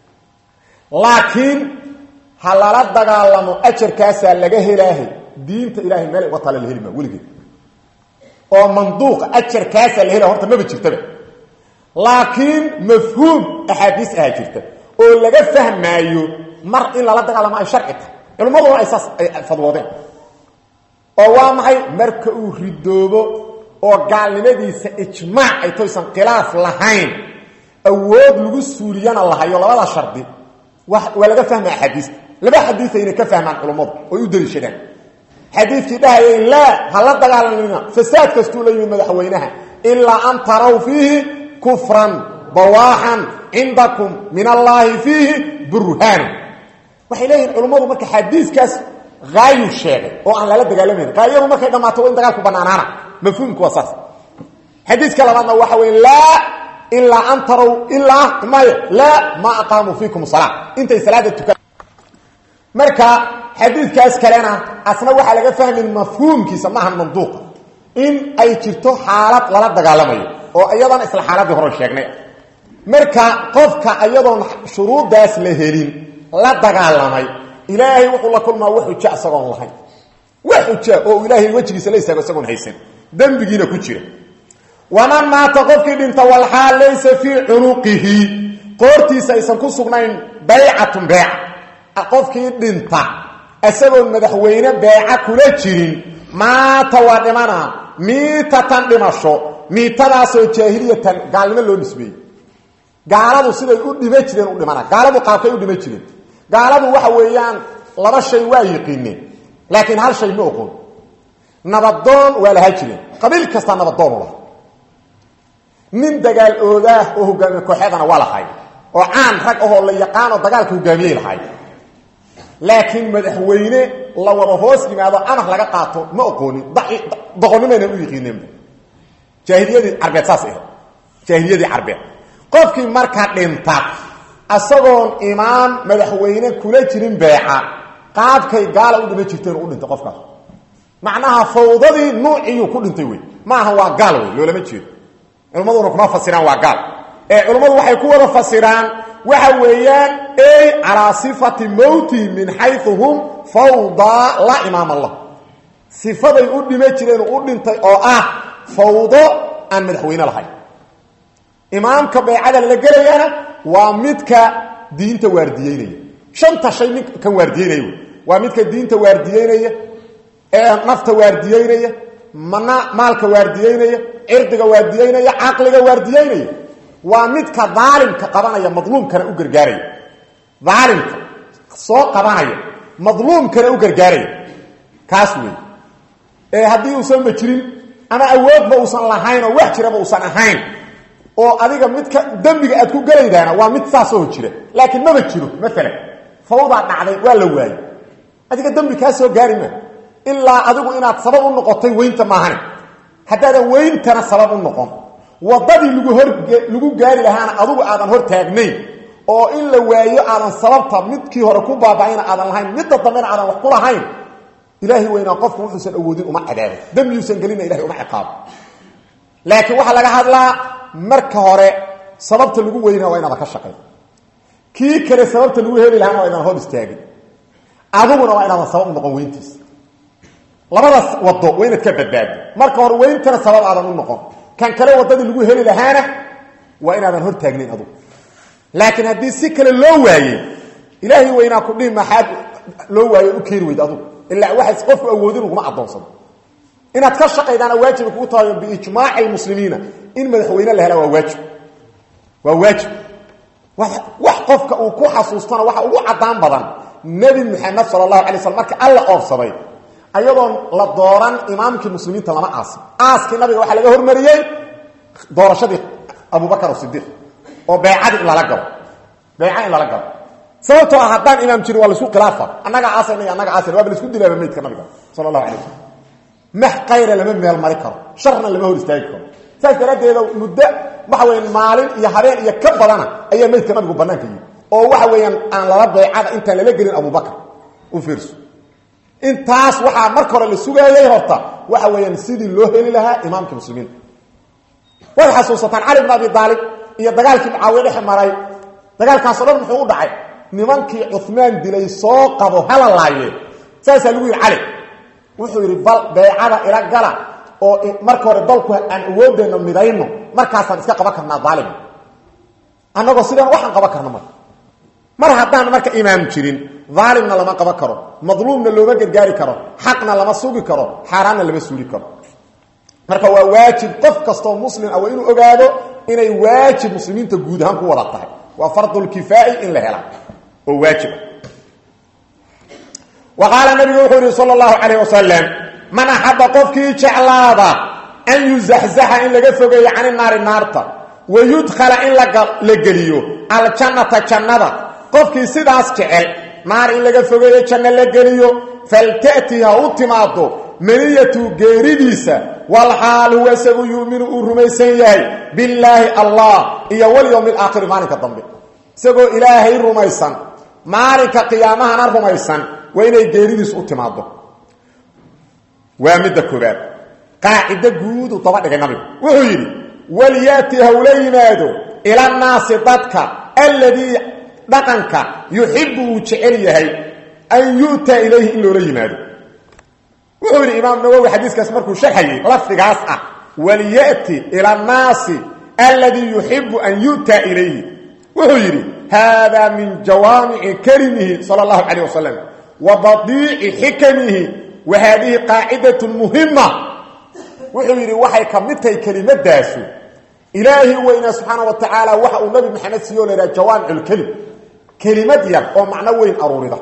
laakiin ha lala dagaalamo ajarkaasaa laga helaahay diinta ilahay meel uga tala la heli maa weligeed oo manduuqa ajarkaasaa la helaya horta maba jirtaba laakiin mafhuum axaadiis ahaa jirta oo laga fahmaayo mar in lala dagaalamo ay sharci tahay culummaduna ay saas ay fadwoodeen oo waa maxay marka uu ridoobo oo gaalnimadiisa ijmaac ay toysan khilaaf lahayn awood lagu suuliyana lahayo labada shardi waa laga fahma axaadiista laba xadiis ayna ka fahmaan culummadu oy u daliishadaan xadiidkii dhahayay laa ha la dagaalamina fasaad kastuu la yimid madaxweynaha ilaa an taraw fiihi kufran bawaaxan cindakum min allaahi fiihi burhaanu waxay leeyihin culummadu marka xadiiskaas haayu sheegay oo aan lala dagaalamayn haayadu markay dhammaato waa in dagaalku banaanaana mafhuumku waa saas xadiiska labaadna waxa wey laa ilaa an taraw ilaa mayo laa ma aqaamuu fiikum salaa intay salaada tukan marka xadiidkaas kalena asna waxaa laga fahmin mafhuumkiisa maaha manduuqa in ay jirto xaalad lala dagaalamayo oo iyadana isla xaaladii hore sheegnay marka qofka iyadoon shuruuddaas la helin la dagaalamay ilaahay wuxuu la kulmaa wax xuja isagoon lahayn wax xuja oo ilaahay wejigiisa la istaago isagoon haysan dembigiina ku jira waman maata qofkii dhinta walxaal laysa fii cunuqihi qoortiisa aysan ku sugnayn baycatun beeca qofkii dhinta isagoon madaxweyne beeca kula jirin maata waa dhimana miitatan dhimasho miitadaasoo jaahiliyatan gaalnimo loo nisbeeyey gaaladu siday u dhima jireen u dhimana gaaladu qaabkay u dhima jireen gaaladu waxa weeyaan laba shay waa yiqiineen laakiin hal shay ma oqon nabadoon waa lahaa jireen qabiil kastaa nabadoon u laha nin dagaal oogaah oo hogaamiye kooxeedana waa lahay oo caan rag ahoo la yaqaanoo dagaalka hogaamiyey lahay laakiin madaxweyne la wada hoos yimaado amar laga qaato ma oqoonin doqonnimayna u yiqiineenba jaahiliyadii carbeed saas ahayd jaahiliyadii carbeed qofkii marka dhinta isagoon imaam madaxweyne kula jirin beeca qaabkay gaala u dhima jirteen u dhintay qofkaas macnaha fawdadii nuuciyuu ku dhintay wey maaha waa gaal wey loolama jeedo culmaduna kuma fasiraan waa gaal ee culummadu waxay ku wada fasiraan waxa weeyaan ey calaa sifati mowti min xayu hum fawdaa laa imaama lah sifaday u dhima jireen u dhintay oo ah fawdo aan madaxweyne lahayn imaamka beecada la gelayana waa midka diinta waardiyeynaya shanta shay mid kan waardiyeynaya wey waa midka diinta waardiyeynaya ee nafta waardiyeynaya mana maalka waardiyeynaya cirdiga waardiyeynaya caqliga waardiyeynaya waa midka daalimka qabanaya madluumkana u gargaaraya daalimka soo qabanaya madluumkana u gargaaraya kaas wey ee haddii uusan ma jirin ama awoodba uusan lahayn oo wax jiraba uusan ahayn oo adiga midka dembiga aad ku gelaydaana waa mid saasoo jira laakiin maba jiro maalan fawdaa dhacday waa la waayey adiga dembi kaa soo gaari ma ilaa adigu inaad sabab u noqotay weynta maahane haddaadan weyntana sabab u noqon wadadii lagu hor lagu gaari lahaana adugu aadan hor taagnayn oo in la waayo aadan sababta midkii hore ku baaba'ayna aadan lahayn midda dambena aadan wax ku lahayn ilaahay weynaa qofku wuxuusan awoodin uma cadaabo dembiyuusan gelina ilahay uma ciqaabo laakiin waxaa laga hadlaa marka hore sababta lagu weynaa waa inaadan ka shaqayn kii kale sababta lagu heli lahaana waa inaadan hor istaagin adiguna waa inaadan sabab u noqon weyntiisa labadaas wado waa inaad ka badbaado marka hore weyntana sabab aadan u noqon kan kale wadadii lagu heli lahaana waa inaadan hor taagnayn adugu laakiin haddii si kale loo waayey ilaahay weynaa ku dhihi maxaad loo waayo u keeni weyd adugu ilaa waxaas qofku awoodin uguma addoonsado inaad ka shaqaydaana waajiba kugu tahay biijmaaci lmuslimiina in madaxweyne la hela waa waajib waa waajib wax qofka uu ku xasuustana waxa ugu caddaan badan nebi maxamed sala allahu alay slam marka alla oobsaday ayadoon la dooran imaamkii muslimiinta lama aasin aaskii nabiga waxaa laga hormariyey doorashadii abubakar asidiiq oo beecadii in lala galo beeca in lala galo sababtoo ah haddaan imaam jirin waa laisku khilaafa annagaa aasayna iyo annaga aasayna waaba laisku dilaaba meydka nabiga sala allahu alay wasalam max kayra lama meel mari karo sharna lama hor istaagi karo saas daraaddeeda muddo waxa weya maalin iyo habeen iyo ka badana ayaa meydka nabigu banaanka yimi oo waxa weeyaan aan lala beecada intaan lala gelin abubakar u fiirso intaas waxaa marka hore la sugaayay horta waxa weeyaan sidii loo heli lahaa imaamkii muslimiinta waad xasuusataan cali bn abi aalib iyo dagaalkii mucaawiye dhexe maray dagaalkaasoo dhan muxuu u dhacay nimankii cumaan dilay soo qabo hala laaye saasaa lagu yidhi cali wuxuu yidhi bal beecada ila gala oo marka hore dalku aan awoodeenno midayno markaasaan iska qaban karnaa aalim annagoo sidaan waxaan qaban karno marka mar haddaan marka imaam jirin aalimna lama qaban karo madluumna looma gargaari karo xaqna lama sugi karo xaaraanna lama suuli karo marka waa waajib qof kastoo muslim ah waa inuu ogaado inay waajib muslimiinta guud ahaan ku wada tahay waa fardulkifaa'i in la hela oo waajiba wa qaala nabigu wuxuu yihi sala allahu calayh wasalam man axaba qofkii jeclaada an yuzaxzaxa in laga fogeeyo cani naari naarta wa yudkhala in la geliyo aljannata jannada qofkii sidaas jecel naar in laga fogeeyo janno la geliyo falta'ti ha u timaado maniyatu geeridiisa walxaal huwa isagu yuuminu uu rumaysan yahay billaahi allah iyo walyowmi alaakhiri maalinka dambe isagoo ilaahay rumaysan maalinka qiyaamahana rumaysan waa inay geeridiisu u timaado waa midda koobaad qaacido guudu daba dhigay nabigu wuxuu yidhi walyaati hawla yimaado ila naasi dadka alladii dhaqanka yuxibu uu jecel yahay an yu'ta ilayhi in loola yimaado wuxuu yidhi imaam nawowi xadiiskaas markuu sharxayay lafdigaas ah walyati ila annaasi alladii yuxibu an yu'ta ilayhi wuxuu yidhi haadaa min jawaamici kalimihi sala allahu calayh wasalam wa badiici xikamihi wa haadihi qaacidatun muhima wuxuu yidhi waxay ka mid tahay kelimadaasu ilaahi weynaa subxaana wa tacaala waxa uu nabi maxamed siiyo la yidhaha jawaamiculkelim kelimad yar oo macno weyn aruurida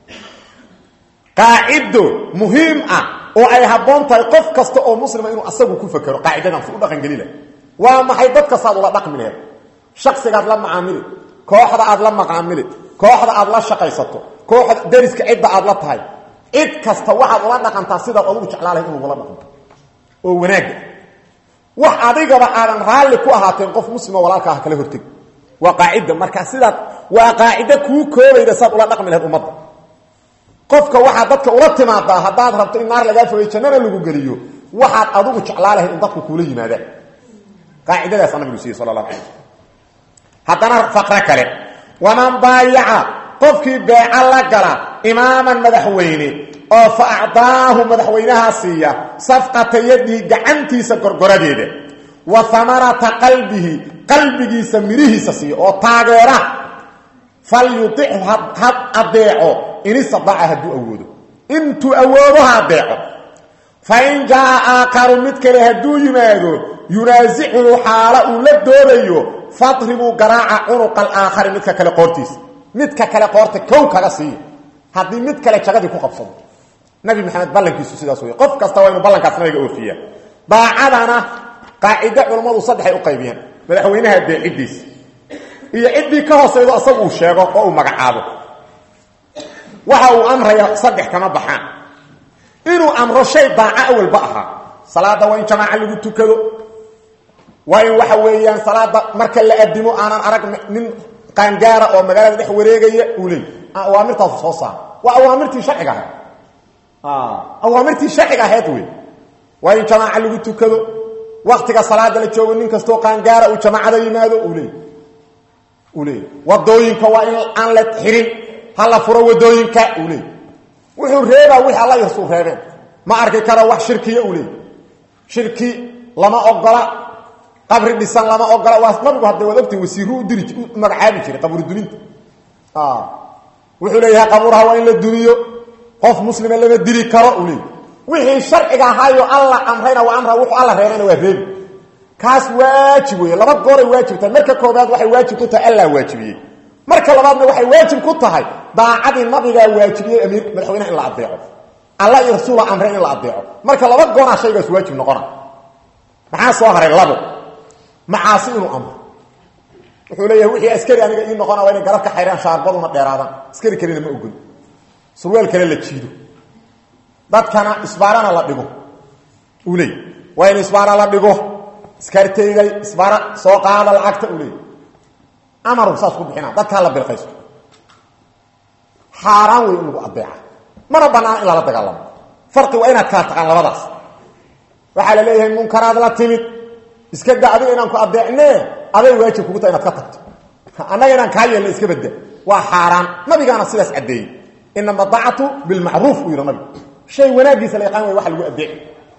qaacido muhiim ah oo ay habboon tahay qof kasta oo muslima inuu asagu ku fakero qaacidadan si u dhaqangelila waa maxay dad kastaad ula dhaqmi laheed shaksigaad la macaamili kooxda aad la macaamili kooxda aad la shaqaysato kooxda dariska cidda aad la tahay cid kasta waxaad ula dhaqantaa sidaad adugu jeclaalahay inuu ula dhaqanto oo wanaagga wax adigaba aadan raalli ku ahaateen qof muslima walaalka ah kala horteg waa qaacida marka sidaad waa qaacido kuu koobayda saad ula dhaqmi laheed ummadda qofka waxaad dadka ula timaadaa haddaad rabto in naar lagaa fogay jannana lagu geliyo waxaad adugu jeclaa lahayd in dadku kuula yimaadaan qaacidadaasa nabigu siiyey sala allahu alay slam haddana faqro kale waman baayaca qofkii beeca la gala imaaman madaxweyne oo fa acdaahu madaxweynahaa siiya safqata yadihi gacantiisa gorgoradeeda wa hamarata qalbihi qalbigiisa midhihiisa siiya oo taageera fal yudichu had adeeco in istadaaca hadduu awoodo intuu awoodo ha adeeco fa in jaa aakaru mid kale hadduu yimaado yunaasicuhu xaalo uu la doodayo fadribuu garaaca cunuqa alaakhari midka kale qoortiisa midka kale qoorta kow kaga siiya haddii mid kale jagadii ku qabsado nabi maxamed ballankiisu sidaas wey qof kasta waa inuu ballankaas nabiga oofiya daacadana qaacido culammadu saddexay u qaybiyeen madaxweynaha deecidiisa iyo ciddii ka hoosaydo asagu uu sheego oo uu magacaabo waxa uu amraya saddex kama baxaan inuu amro shay daaco awalba ahaa salaada waa in jamaaca lagu tukado waa in waxa weeyaan salaada marka la adimo aanan arag nin qaangaara oo magaalada dhex wareegaya uu leey awaamirtaasu soo saara waa awaamirtii sharciga ahayd awaamirtii sharciga ahayd wey waa in jamaaca lagu tukado waktiga salaada la joogo nin kastoo qaangaara uu jamaacada yimaado uu leey uu leey wadooyinka waa in aan la xirin ha la furo wadooyinka uu leey wuxuu reebaa wixii alla yarsuu reebeen ma arki karo wax shirkiya uu leey shirki lama ogola qabri dhisan lama ogola waa nabigu hadda waad ogtay wasiiru u diri u magacaabi jiray qabri duninta wuxuu leeyahay qabuuraha waa in la duniyo qof muslima lama dili karo uu leey wixii sharciga ahaayo alla amrayna waa amra wuxuu alla reebayna waa reebi kaas waajib weeye laba gooray waajib tahay marka koobaad waxay waajib ku tahay allaa waajibiyey marka labaadna waxay waajib ku tahay daacadii nabigaa waajibiyey amiir madaxweynaha in la adeeco alla iyo rasuula amreen in la adeeco marka laba goonaa shaygaas waajib noqona maxaa soo haray labo macaasi inuu amro wuxuu leeyahay wixii askari aniga ii noqona waa inay garabka xayraan shaarbaduna dheeraadaan askari kalena ma ogol surweel kale la jiido dadkana isbaarana la dhigo uu leey waa in isbaara la dhigo iskarteygay isbaara soo qaada lacagta uu leey amaru saas ku bixina dadkaa la bilqayso xaaraan wey in lagu adeeca mana banaana in lala dagaalamo farqi waa inaad kala taqaan labadaas waxaa la leeyahay munkaraad la timid iska da adiga inaan ku adeecne aday waajib kugu tahay inaad ka tagto annaga inaan kaa yeelna iska badda waa xaaraan nabigaana sidaas caddeeyey inama daacatu bilmacruuf uu yidhi nabigu shay wanaagiisa la yaqaan way waxa lagu adeeci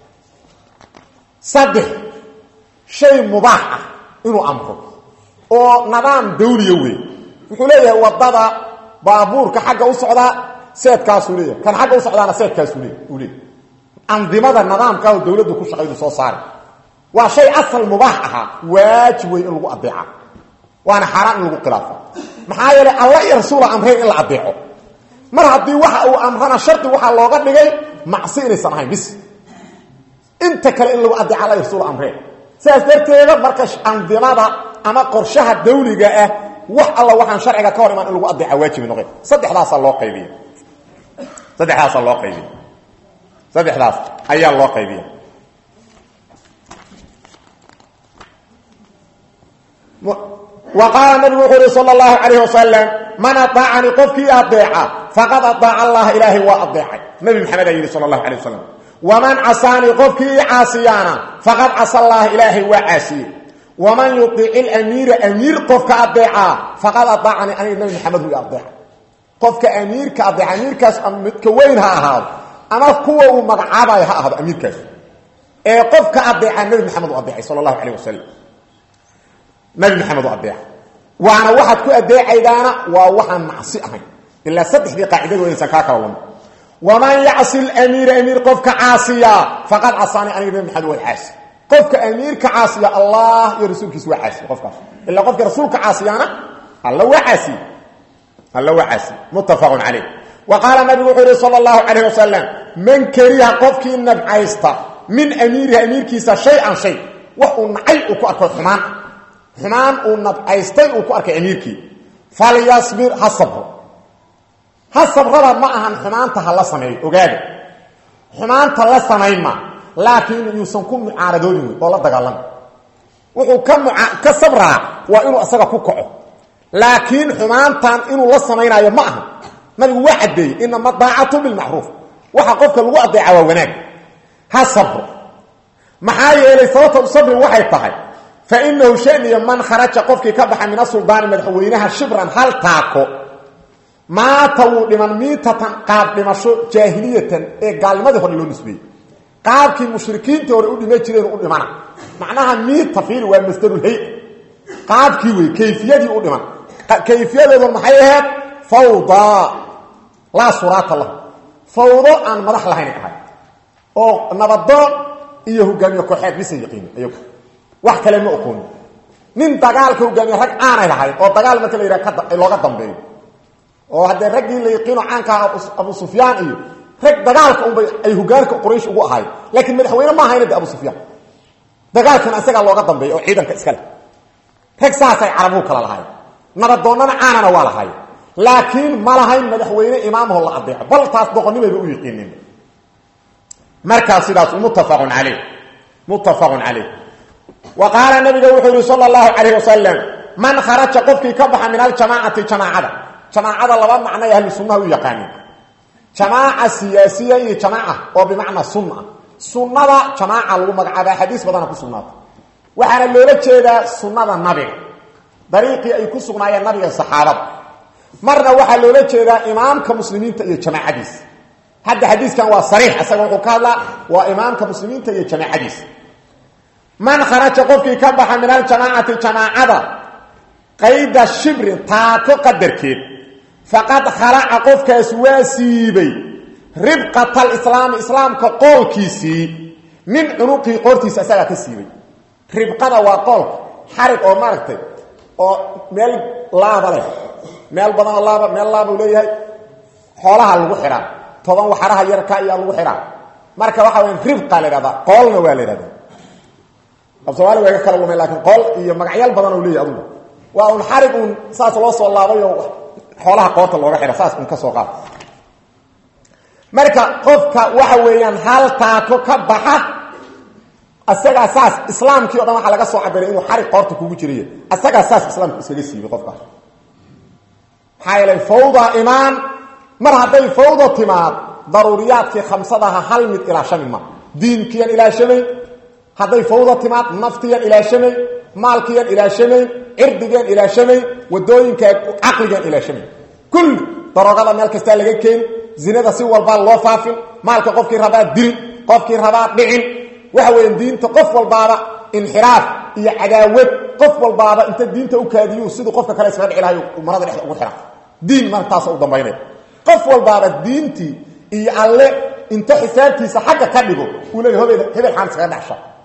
saddex shay mubaax ah inuu amro oo nidaam dawliya wey wuxuu leeyahay wadada baabuurka xagga u socdaa seedkaasuu leeyahay kan xagga u socdaana seedkaasuu le uu leeyahy andimada nidaamkaa dawladdu ku shaqaydu soo saari waa shay asal mubaax ahaa waajib wey in lagu adeeca waana xaaraan in lagu khilaafo maxaa yeelay alla iyo rasuula amreen in la adeeco mar haddii waxa uu amrana shardi waxaa looga dhigay macsi inaysan ahayn bis inta kale in lagu adeeca alla iyo rasuula amreen sidaas darteeda marka andimada ama qorshaha dawliga ah wax alla waxaan sharciga ka hor imaan in lagu adeeca waajibi noqon saddexdaasaa loo qaybiya saddexdaasaa loo qaybiya saddexdaas ayaa loo qaybiya wa qaala nabigu wuxuu uhi sal اlahu alayh wasalam man aطaacanii qofkii adeeca faqad aطaaca allaha ilaahay waa adeecay nabi maxamed aa yidhi sal اlahu alيه wasalam waman casaanii qofkii ii caasiyaana faqad casa allaha ilaahay waa caasiyey waman yuic ilamiira amiir qofka adeecaa faqad aطaacanii aniga nabi maxamed uu adeeca qofka amiirka adeeca amiirkaas midka weyn ha ahaado ama kuwa uu magacaabayo ha ahaado amiirkaas ee qofka adeeca nabi maxamed u adeecay sal اlahu alayh wasalam nabi maxamed u adeeca waana waxaad ku adeecaydaana waa waxaan macsi ahayn ilaa saddexdii qaacidadu inaysan kaa kala lama waman yacsi lamiira amiir qofka caasiya faqad casaani aniga nabi maxamed waa caasi qofka amiirka caasiya allah iyo rasuulkiisa waa caasiye qofkaas ilaa qofka rasuulka caasiyaana alla waa caasiye alla waa caasiye muttafaqun calayh wa qaala nabigu wuxuu yihi sala allahu calayh wasalam man kariha qofkii nabcaysta min amiirihi amiirkiisa shay-an shay wax uu nacay uu ku arko xumaan xumaan uu nabcaystay uu ku arkay amiirkii falyasbir ha sabro ha sabrada ma ahan xumaanta ha la sameeyo ogaada xumaanta la samayn ma laakiin yuusan ku mucaaradoodin wey oo la dagaalama wuxuu ka mua ka sabraa waa inuu isaga ku kaco laakiin xumaantan inuu la samaynaayo ma aha nabigu waa caddeeyey inama daacatu bilmacruuf waxa qofka lagu adeeca waa wanaag ha sabro maxaa yeelay sababta sabri waxay tahay fainahu shaniya man kharaja qofkii ka baxa min asuldaani madaxweynaha shibran hal taako maata wuu dhiman miitatan qaab dhimasho jaahiliyatan ee gaalnimadii hore loo nisbeeyey qaabkii mushrikiintii hore u dhima jireen u dhimana macnaha miita fiili waa masdarulhay qaabkii wey kayfiyadii u dhiman kayfiyadeedu maxay ahayd fawda laa suraata lahu fawdo aan madax lahayn ahay oo nabadoon iyo hogaamiye kooxeed bisa yaqiini iyagu wax kale ma oqoonin nin dagaalka hogaamiye rag aanay lahayn oo dagaal marka la yidhaha looga dambeeyo oo haddee raggii la yaqiino caankaa abu sufyaan iyo rag dagaalka unbay ay hogaanka quraysh ugu ahayd laakiin madaxweyne ma ahayna de abu sufyaan dagaalkana isagaa looga dambeeyo oo ciidanka iskale rag saasay carabuhu kala lahayn nabadoonnana caanana waa lahayn laakiin ma lahayn madaxweyne imaamaho la adeeco bal taas doqonimayba u yiqiinin markaas sidaas muttafaqun caleyh muttafaqun caleyh wa qaala nabiga wuxuu yihi sala allahu calayh wasalam man kharaja qofkii ka baxa min aljamaacati jamaacada jamaacada laba macnoy ahlu sunnaha u yaqaanin jamaaca siyaasiya iyo jamaaca oo bimacnaa sunna ah sunnada jamaaca lagu magacaaba xadiis badana ku sugnaata waxaana loola jeedaa sunnada nabiga dariiqii ay ku sugnaayeen nabiga saxaabada marna waxaa loola jeedaa imaamka muslimiinta iyo jamaacadiisa hadda xadiiskan waa sariix isaga wuxuu ka hadlaa waa imaamka muslimiinta iyo jamaacadiisa man kharaja qofkii ka baxa min aljamaacati jamaacada qayda shibrin taako qadarkeed faqad khalaca qofkaas waa siibay ribqata alislaami islaamka qoolkiisii min cunuqii qoortiisa isagaa ka siibay ribqada waa qoolka xarig oo maaragtay oo meel laaba leh meel badanoo laaba meel laaba u leeyahay xoolaha lagu xidhaa toban waxaraha yarka ayaa lagu xidhaa marka waxa waya ribqa la ihahdaa qoolna waa la ihahdaa af somaali waa ga kala lumay laakiin qool iyo magacyaal badan u leeyahy adugu waa un xarig uun saas loo soo laabayo xoolaha qoorta looga xidha saas un ka soo qaad marka qofka waxa weeyaan hal taako ka baxa asagaa saas islaamkii o dhan waxaa laga soo cabiray inuu xarig qoorta kugu jiriy asagaa saas islaamka iskaga siibay qofkaas maxaa yeelay fawda imaan mar hadday fawda timaad daruuriyaadkii khamsadaha hal mid ilaashami ma diinkiyan ilaashamayn hadday fawda timaad naftiyan ilaashamayn maalkiyan ilaashamayn cirdigan ilaashamayn wadooyinka caqligan ilaashamayn kulli daroogada meel kastaa laga keeni zinada si walbaa loo faafin maalka qofkii rabaa dilin qofkii rabaa dhicin waxa weya diinta qof walbaaba inxiraaf iyo cadaawad qof walbaaba inta diinta u kaadiyu siduu qofka kale iskaga dhici lahayo marada dhexda ugu xira diin martaasa u dambaynaya qof walbaaba diintii iyo alle inta xisaabtiisa xagga ka dhigo uu leeya hebel hebel xaan iskaga dhexsha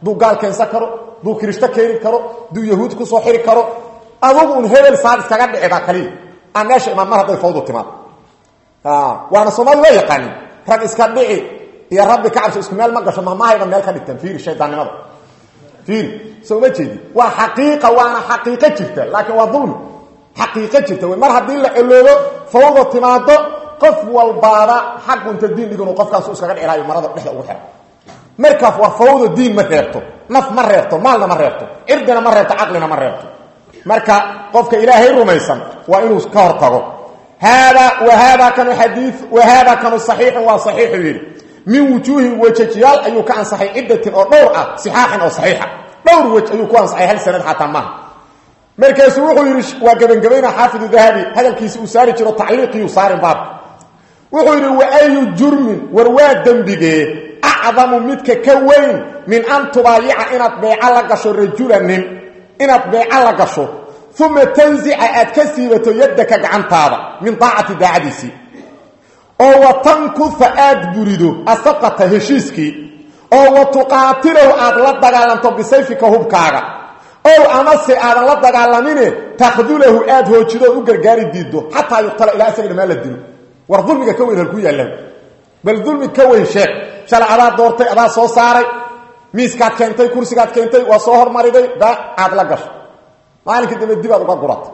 duu gaal keensan karo duu kirishto keeni karo duu yahuud kusoo xiri karo adugu un hebel saad iskaga dhicida kaliya aan meesha imaan mar hadday fawdu timaad waana soomaali waa yaqaanin rag iska dhici iyo rabbi ka cabso isku meel ma gasho mamahayba meel ka dhigtaan fiiri shaydaannimada fiiri soo ma jeedi waa xaqiiqa waana xaqiiqo jirta laakiin waa dulmi xaqiiqo jirta wey mar haddii la eloobo fawda timaado qof walbaaba xaqunta diin dhig inuu qofkaasu iskaga dhicilaayo marada dhexda ugu xira markaas waa fawda diin ma reebto naf ma reebto maalna ma reebto cirdina ma reebto caqlina ma reebto marka qofka ilaahay rumaysan waa inuu ka hor tago haada wahada kanu xadii wahada kanu saxiixun waa saxiixu yidhi min wujuuhin wejajyaal ayuu ka ansaxay ciddatin oo dhowr ah sixaaxin oo saxiixa dhowr wej ayuu ku ansaxay hal sanad xataa maaha markaasuu wuxuu yidhi waa gebangebayna xaafidu dahabi hadalkiisi uu saari jiro tacliiqiyuu saarin baab wuxuu yidhi wa ayu jurmin war waa dembigee acdamu midka ka weyn min an tubaayica inaad beeco la gasho rajulanin inaad beeco la gasho uma tanzica aad ka siibato yaddaka gacantaada min daacati daacadiisii oo wa tankufa aad burido asaqata heshiiskii oo wa tuqaatilahu aad la dagaalanto bisayfika hubkaaga ow amase aadan la dagaalamine takhdulahu aad hoojido u gargaari diiddo xataa yuqtala ilaa isaga dhamaan la dilo war dulmiga ka weyn halku yaallaan bal dulmi ka weyn sheeg shalay adaa doortay adaa soo saaray miiskaad keentay kursigaad keentay waa soo hormariday baa aad la gasho maalinkai dambe dibaad uga guratay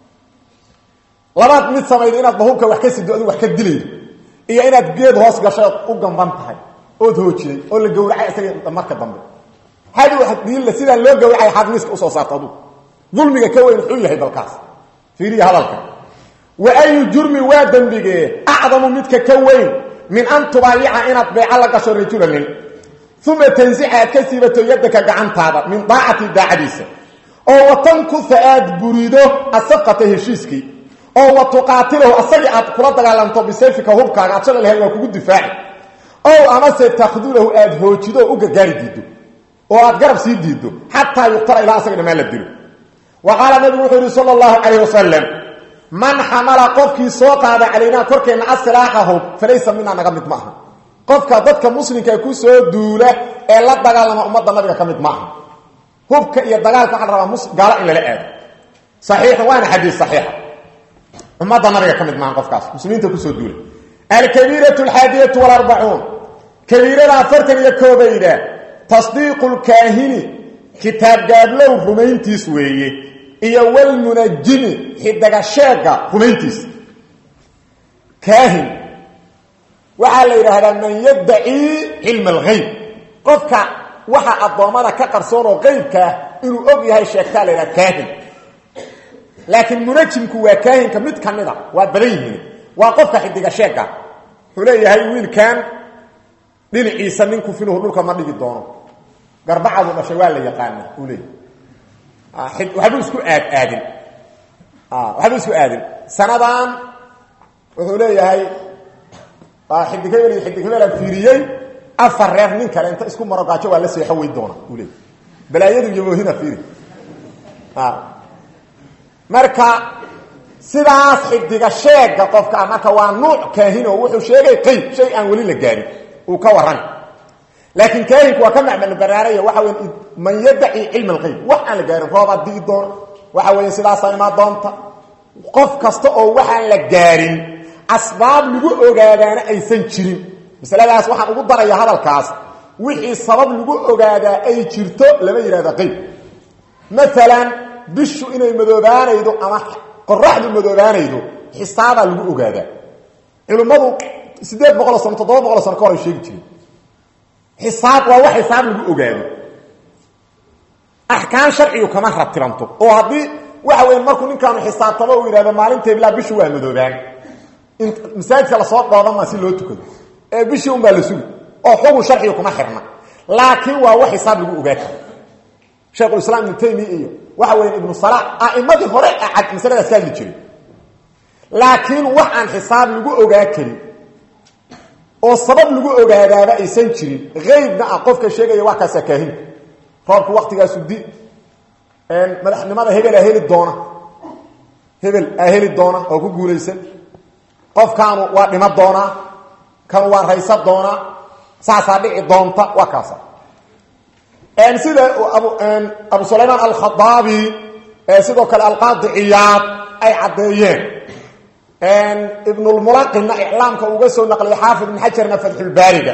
labaad mid samayda inaad bahubka wax ka sido adigu wax ka dilaydo iyo inaad geed hoos gashay ood u gamban tahay ood hoojiday oo la gawracay isaga marka dambe hadi diilla sidaan loo gawracay xaad miiska usoo saarta adugu dulmiga ka weyn wuxuu yahay balkaas fiiriya hadalka wa ayu jurmi waa dembigee acdamu midka ka weyn min an tubaayica inaad beeco la gasho rajulanin uma tansica aad ka siibato yaddaka gacantaada min daacati daacadiisa oo wa tankufa aad burido asaqata heshiiskii oo wa tuqaatilahu asagii aad kula dagaalanto bisayfika hubkaaga aad shala lahayd waa kugu difaaci ow amase takhdulahu aad hoojido oo u gargaari diiddo oo aad garab sii diiddo xataa yuqtala ilaa asaga dhamaan la dilo wa qaala nabigu wuxuu yihi sala allahu calayh wasalam man xamala qofkii soo qaada calaynaa korkeenna asilaaxa hub falaysa minaa naga mid ma aha qofka dadka muslimka ku soo duula ee la dagaalama ummadda nabiga ka mid ma aha hubka iyo dagaalka waxa la rabaa gaalo in lala aado saxiixa waana xadiis saxiixa ummadda nabiga ka mid maaha qofkaas muslimiinta kusoo duula alkabiiratu alxaadiyatu walarbacuun kabiirada afartan iyo koobayda tasdiiqu lkaahini kitaab gaablow rumayntiis weeye iyo walmunajimi xidagasheega rumayntiis kaahin waxaa la yidhaahdaa man yadacii cilma alghayb qofka waxa addoommada ka qarsoon oo qeybkaah inuu og yahay sheegtaa la yidhaha kaahin laakiin munajimku waa kaahinka mid ka mida waa badan yihiin waa qofka xidigasheega wuxuu leeyahay wiilkan dhinaciisa nin kufinuhu dhulka ma dhigi doono garbacadu dhashay waa la yaqaana uu leeyahy waxbuu isku aad aadin waxbuu isku aadin sanadan wuxuu leeyahay xidig hebel iyo xidig hebelaan fiiriyey afar reer nin kale inta isku maro gaajo waa la seexo wey doona uu leeyahy balaayadu iyo moohina fiiri marka sidaas xidiga sheega qofka marka waa nuuc kaahino wuxuu sheegay qeyb shay aan weli la gaarin uu ka warran laakiin kaahinku waa ka macmano baraaraya waxa weya man yadaci cilma alqeyb wax aan la gaarin roobaad digi doona waxa weeye sidaasaa imaa doonta qof kasta oo waxaan la gaarin asbaab lagu ogaadaana aysan jirin masaladaas waxaan ugu daraya hadalkaas wixii sabab lagu ogaadaa ay jirto lama yidhahda qeyb maalan bishu inay madoobaanaydo ama qoraxdu madoobaanaydo xisaabaa lagu ogaadaa culimmadu siddeed boqoloo sano toddoba boqoloo sano ka hor ay sheegi jireen xisaab waa wax xisaab lagu ogaado axkaam sharcigu kama ratibanto oo haddii waxa weya markuu ninkaanu xisaabtamo uu yidhahdo maalinta bilaa bishu waa madoobaan in masaajidka lasoo dhoobanmaa si loo tukado ee bishii unbaa la sugi oo xugun sharcigu kuma xirna laakiin waa wax xisaab lagu ogaa karo sheekhulislaam ibnu taymiya iyo waxa weya ibnu salaax a'imadii hore acad masaladaas ka hadli jiray laakiin wax aan xisaab lagu ogaa karin oo sabab lagu ogaadaaba aysan jirin aybna ah qofka sheegaya waa kaasaa kaahinka roobku waktigaasu di madaxnimada hebelaa heli doona hebel aa heli doona oo ku guulaysan qofkaanu waa dhima doonaa kanu waa raysa doonaa saasaa dhici doonta waa kaasa sida abu sulaymaan alkhadaabi sidoo kale alqaadi ciyaad ay caddeeyeen ibnulmulaqinna iclaamka uga soo naqliyay xaafid ibn xajarna fatxulbaariga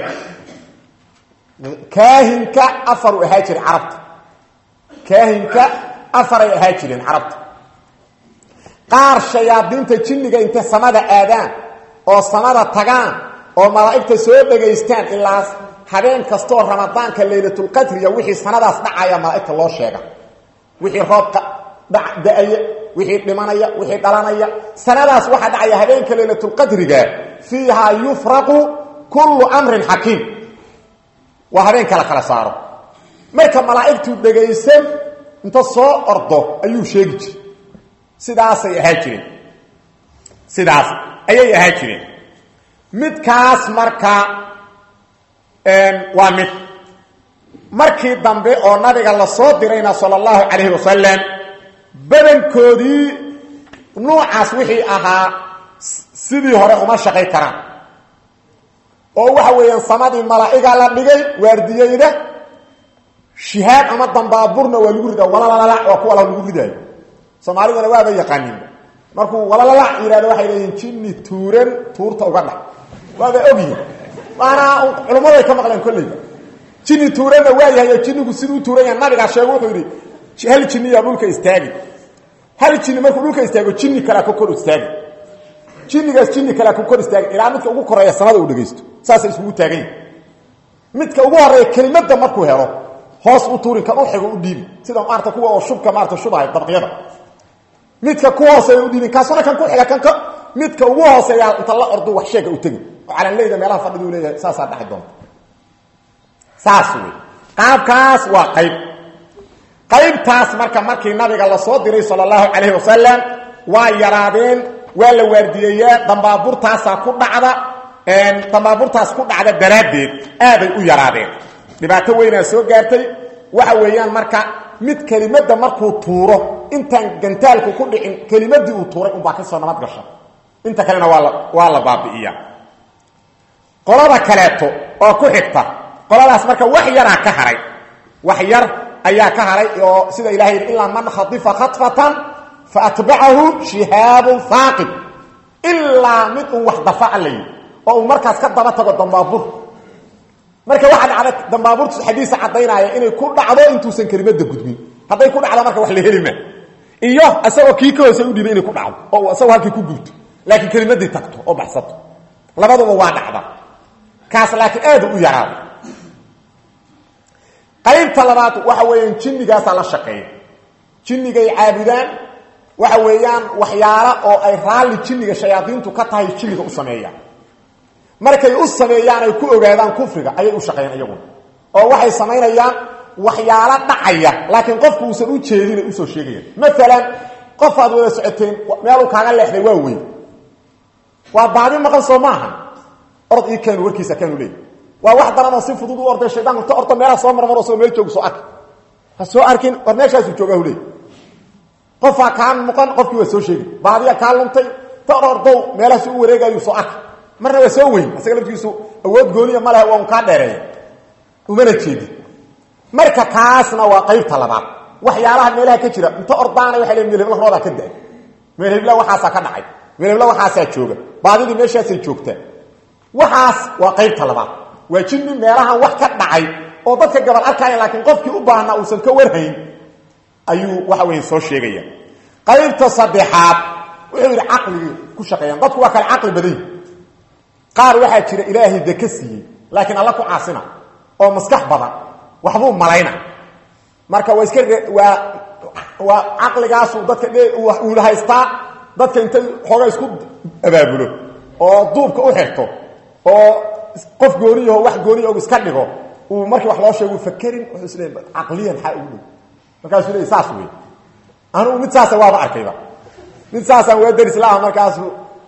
kaahinka afaru ahaa jiray carabta kaahinka afaray ahaa jireen carabta qaar shayaadiinta jinniga intay samada aadaan oo samada tagaan oo malaa'igta soo dhegaystaan ilaa habeen kastoo ramadaanka laylatulqadriya wixii sanadaas dhacaya malaa'igta loo sheega wixii roobka da-aya wixii dhimanaya wixii dhalanaya sanadaas waxaa dhacaya habeenka laylatulqadriga fiihaa yufraqu kullu amrin xakiim waa habeen kala kala saaro marka malaa'igtu dhegaysan inta soo ordo ayuu sheegi jire sidaasay ahaa jireen sidaas ayay ahaa jireen midkaas marka waa mid markii dambe oo nabiga la soo dirayna sala allahu calayhi wasalam badankoodii nuucaas wixii ahaa sidii hore uma shaqay karaan oo waxa weeyaan samadii malaa'iga la dhigay waardiyeyda shihaab ama dambaaburna waa lagu ridaa walalala waa kuwa lagu ridaayo soomaalidana waaba yaqaanin markuu walalala yihahdo waxay leeyihin jinni tuuran tuurta uga dhac waaba ogyihin waana culummaday ka maqleen kolleyba jinni tuuranna waa yahay oo jinnigu siduu tuuran yahay nabigaa sheego wuxuu yidhi hal jinniyaa dhulka istaagi hal jinni markuu dhulka istaago jinni kalea ka kor istaagi jinnigaas jinni kalea ka kor istaagi ilaa midka ugu koreeya samada uu dhegaysto saasay iskugu taagan yihin midka ugu horeeya kelimadda markuu helo hoos u tuurin kan u xigo u dhiibi sida maarata kuwa oo shubka maarata shubahay dabqyada midka ku hooseeya u dhiibin kaasuna kan ku xiga kanka midka ugu hooseeya inta la ordu wax sheega u tegin oo calanleyda meelaha fadhidu leeyahay saasaa dhaci doonta saas wey qaabkaas waa qayb qaybtaas marka markii nabiga la soo diray sala allahu calayhi wasalam waa yaraadeen waa la waardiyeeyaa dambaaburtaasaa ku dhacda dambaaburtaas ku dhacda daraaddeed aaday u yaraadeen dhibaato weynaa soo gaartay waxa weeyaan marka mid kelimadda markuu tuuro intaan gantaalku ku dhicin kelimadii uu tuuray unbaa kasoo nabad gasha inta kalena waa la waa la baabi'iya qolada kaleeto oo ku xigta qoladaas marka wax yaraa ka haray wax yar ayaa ka haray oo sida ilahay yidhi ilaa man khadifa khatfatan fa atbacahu shihaabun haaqib ilaa mid uu wax dafaca la yidhi oo uu markaas ka daba tago dambaabur marka waxaa dhacda dambaaburtu xadiisa caddaynaya inay ku dhacdo intuusan kelimada gudbin hadday ku dhacdo marka wax la heli ma iyo isagoo kii ka hoose u dhibay inay ku dhacdo oo isagoo halkii ku gubto laakiin kelimadii tagto oo baxsato labaduba waa dhacda kaas laakiin aada u yaraaday qaybta labaad waxa weeyaan jinnigaasaa la shaqeeya jinnigay caabudaan waxa weeyaan waxyaala oo ay raalli jinniga shayaadiintu ka tahay jinniga u sameeyaan markay u sameeyaan ay ku ogaadaan kufriga ayay u shaqeeyaan iyaguna oo waxay samaynayaan waxyaalo dhacaya laakiin qofku uusan u jeedin ay usoo sheegayaan maalan qof aad wada socoteen meeluu kaaga leexday waa weyn waa baadi maqan soo maaha orod ii keenu warkiisa keenu leey waa wax daranoo si fudud u orday shaydaanku ta orda meelaha soo marmaro soo meel joogu soo arki ha soo arkin war meeshaasu joogaa hu leey qofaa kaa muqan qofkii waa soo sheegi baadiya kaa luntay ta or ordow meelahaasu u wareegayu soo arki marna waa soo weyn isaga laftigiisu awood gooniya ma lehe waa un kaa dheereeya umana jeedi marka kaasna waa qaybta labaad waxyaalaha meelaha ka jira inta ordaana waay le meelhebla roodaa ka da meelhebla waxaasaa ka dhacay meelhebla waxaasaa jooga baadidii meeshaasay joogtaa waxaas waa qaybta labaad waa jinni meelahan wax ka dhacay oo dadka gabal arkaya laakiin qofkii u baahnaa uusan ka warhayn ayuu waxa weya soo sheegaya qaybta saddexaad wuxuu yidhi caqligii ku shaqeeyaan dadku waa kale caqli badany qaar waxaa jira ilaahay deke siiyey laakiin alla ku caasina oo maskax badan waxbuu malayna marka waa iska waa waa caqligaasu dadka uu haystaa dadka intay xooga isku abaabulo oo duubka u xirto oo qof gooniyaho wax gooniya og iska dhigo uu markii wax loo sheego fakerin wuxuu isleey caqliyan xaa ugu dhow markaasuu leey saas wey anugu mid saasa waaba arkayba mid saasaan waa daris laha markaasu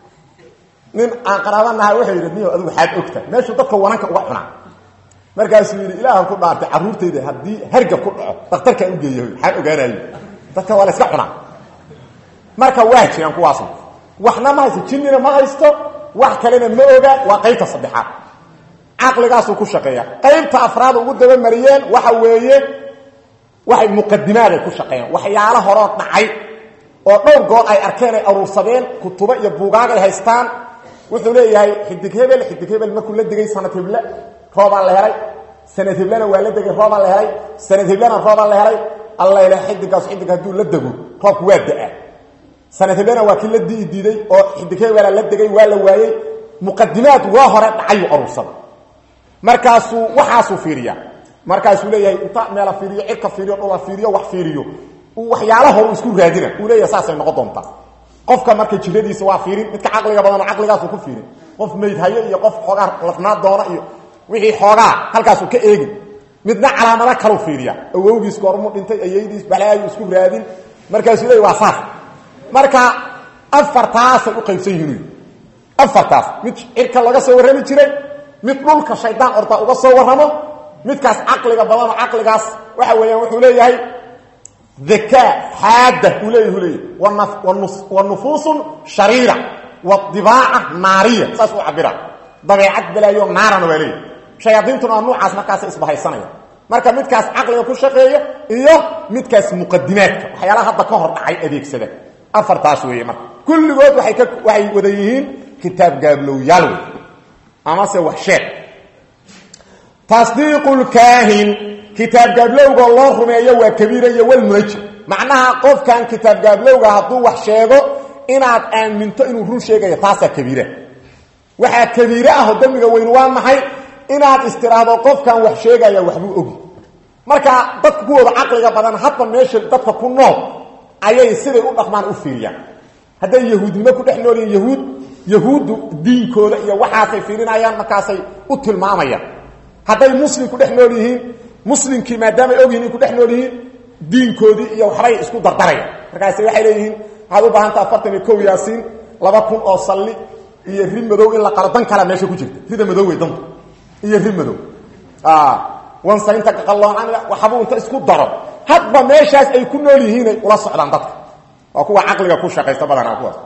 nin aan qaraabanaha wuxuu yidhi niyo adigu xaad ogta meeshuu dadka wananka uga cunaa markaasuu yidhi ilaahan ku dhaartay carruurtayda haddii hargab ku dhaco daktarkaan u geeya xaan ogaanayo dadka waa la iska cunaa marka waa jiraan kuwaasna waxna ma haysto jinnina ma haysto wax kalena ma oga waa qaybta saddexaad caqligaasuu ku shaqeeya qaybta afraad ugu dabamariyeen waxa weeye waxay muqadimaaday ku shaqeeyaan waxyaalo horoo dhacay oo dhowr goor ay arkeen ay aruursadeen kutubo iyo buugaag ay haystaan wuxuu leeyahay xidig hebel xidig hebel markuu la degay sanad heble roobaa la helay sanad heblena waa la degay roobaa la helay sanad heblena roobaa la helay alla ila xidigaas xidig hadduu la dego roobku waa da-a sanad heblena waa kii la dii diiday oo xidig hebela la degay waa la waayey muqadimaad waa hore dhacayuu aruursada markaasuu waxaasuu fiiriyaa markaasuu leeyahay inta meela fiiriyo cirka fiiriyo dhula fiiriyo wax fiiriyo waxyaala horu isku raadina uu leeyahay saasay noqon doontaa qofka marka jiradiisa waa fiirin midka caqliga badan oo caqligaasu ku fiirin qof maydhayo iyo qof xoogaa lafnaa doona iyo wixii xoogaa halkaasuu ka eegin midna calaamado kalu fiiriya awowgiis goormuu dhintay ayaydiis balaayu isku raadin markaasuu leey waa saas marka afartaasay u qaybsan yihiin afartaas mid cirka laga soo warrami jiray mid dhulka shaydaan ortaa uga soo warramo midkaas caqliga badan oo caqligaas waxa weeyaan wuxuu leeyahay ذكاء حادة وليه وليه ونفوس شريرة والضباعة نارية ساسو عبرا ضبيعات بلا يوم نارا وليه شياطين تنوع نوعاس مركاس إصبح السنة مركا مدكاس عقل يكون شقية إياه مدكاس مقدمات وحيالا هذا كهر دعي أديك سنة أفر تاسوية مركا كل قوت وحي, وحي وذيهين كتاب قابلو يالوي أما سوحشات تصديق الكاهن kitaab gaablowga loo rumeeyo waa kabiira iyo walmunajim macnaha qofkan kitaab gaablowga hadduu wax sheego inaad aaminto inuu run sheegayo taasaa kabiira waxaa kabiire ah oo dembiga weyn waa maxay inaad istiraahdo qofkan wax sheegaya waxbuu ogi marka dadka kuwooda caqliga badan hadba meesha dadka ku nool ayay siday u dhaqmaan u fiiriyaan hadday yahuudnimo ku dhex nool yihin yahuud yahuuddu diinkooda iyo waxaasay fiirinayaan markaasay u tilmaamayaan hadday muslim ku dhex nool yihiin muslimkii maadaamay og yihin ku dhex nool yihiin diinkoodii iyo waxbay isku dardaraya markaas waxay leeyihiin waxaad u baahanta afartan iyo kow yaasiin laba kun oo salli iyo ri madow in la qalo dan kalea meesha ku jirta rida madow wey danta iyo ri madow wansaynta qaqaloocan waxbuu inta isku daro hadba meeshaas ay ku nool yihiinay ula socdaan dadka waa kuwa caqliga ku shaqaysta badanaa kuwaas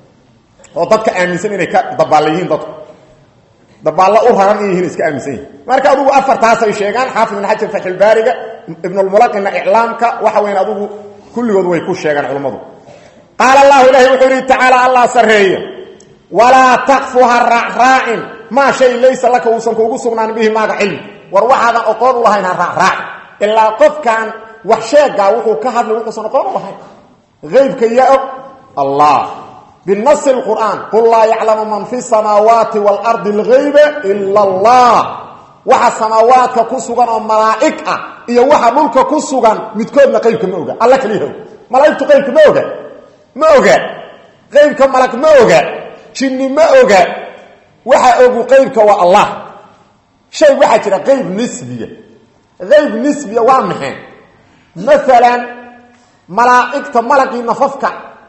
oo dadka aaminsan inay ka dabaalla yihiin dadku dabaallo u raran in yihiin iska aaminsan yihin marka adugu afartaasay sheegaan xaafid ibn xajar faxilbaariga ibnulmulaqina iclaamka waxa weyn adugu kulligood way ku sheegaan culammadu qaala allahu ilaahi wuxuu yidhi tacaala allah sarreeye walaa takfu ha raacraacin maa shay laysa laka uusan kuugu sugnaan bihi maaga cilmi war waxaadan oqoon u lahayn ha raacraacin ilaa qofkan wax sheegaa wuxuu ka hadlay wuxuusan oqoon u lahayn aybka yaa og allah بنص القرآن قل لا يعلم من في السماوات والأرض الغيب إلا الله وحا سماواتك كسوغان وملائكة إيا وحا ملك كسوغان متكودنا قيبك موغا الله كليه ملائكة قيبك موغا موغا قيبك ملك موغا شني موغا وحا أبو قيبك والله شيء وحا كده قيب نسبية غيب نسبية وامحين مثلا ملائكة ملكي نففك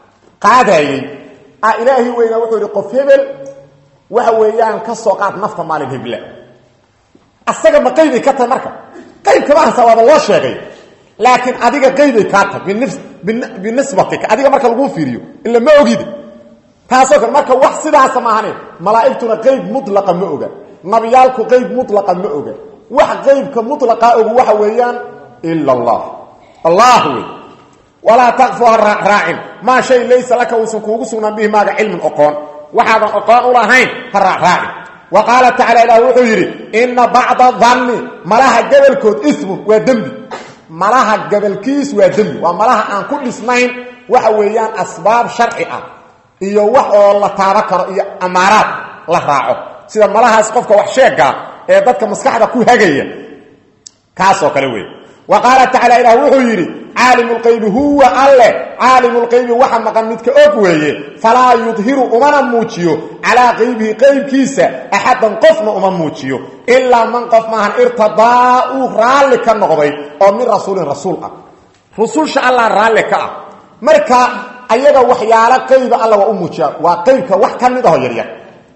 قادايي ilaahi weyna wuxuu yidhi qof hebel waxa weeyaan ka soo qaad nafta maalin heble asaga ma qaybay ka tahay marka qaybkama hasa waaba loo sheegay laakiin adiga qaybay kaa tahay binisbatika adiga marka laguu fiiriyo ila ma ogid taasoo kale marka wax sidaasa maahane malaa'igtuna qayb mutlaqa ma oga nabiyaalku qayb mutlaqa ma oga wax qaybka mutlaqa ogu waxa weeyaan ila allah allah wey walaa taqfu ha raacraacin maa shay laysa laka uusan kuugu sugnaan bihi maaga cilmin oqoon waxaadan oqoon u lahayn ha raacraacin wa qaala tacala ilaah wuxuu yidhi inna bacda danni malaha gabalkood ismun waa dembi malaha gabalkiis waa dembi waa malaha aan ku dhisnayn waxa weeyaan asbaab sharci ah iyo wax oo la taaba karo iyo amaaraad la raaco sida malahaas qofka wax sheegaa ee dadka maskaxda ku hagaya kaasoo kale wey wa qaala tacala ilaah wuxuu yidhi caalim lqaybi huwa alle caalimu lqaybi waxa maqan midka og weeye falaa yudhiru umana muujiyo calaa qaybihi qaybkiisa axadan qofna uma muujiyo ilaa man qof maahan irtadaa uu raalli ka noqday oo min rasuulin rasuul ah rususha allah raalli ka ah marka ayaga waxyaalo qayba alla waa u muujiyaa waa qaybka wax ka mid aho yaryar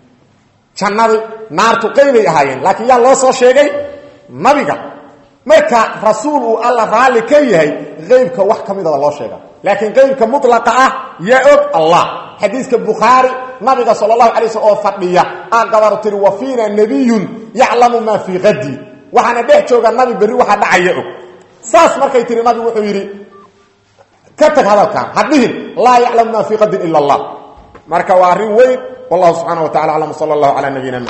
jannadii naartu qaybay ahaayeen laakiin yaa loo soo sheegay nabiga marka rasuul uu alla raalli ka yahay qaybka wax ka midaba loo sheega laakiin qaybka mutlaqa ah yaa og allah xadiiska bukhaari nabiga sal allahu alay slm oo fadhiya aa gabaru tiri wa fiina nabiyun yaclamu maa fii qadi waxaana dhex jooga nabi berri waxaa dhacaya og saas markay tiri nabigu wuxuu yidhi ka tag hadalkan ha dhihin laa yaclamu maa fii qadin ila allah marka waa arrin weyn wallahu subxaana wa tacala aclam sala allahu calaa nabiyina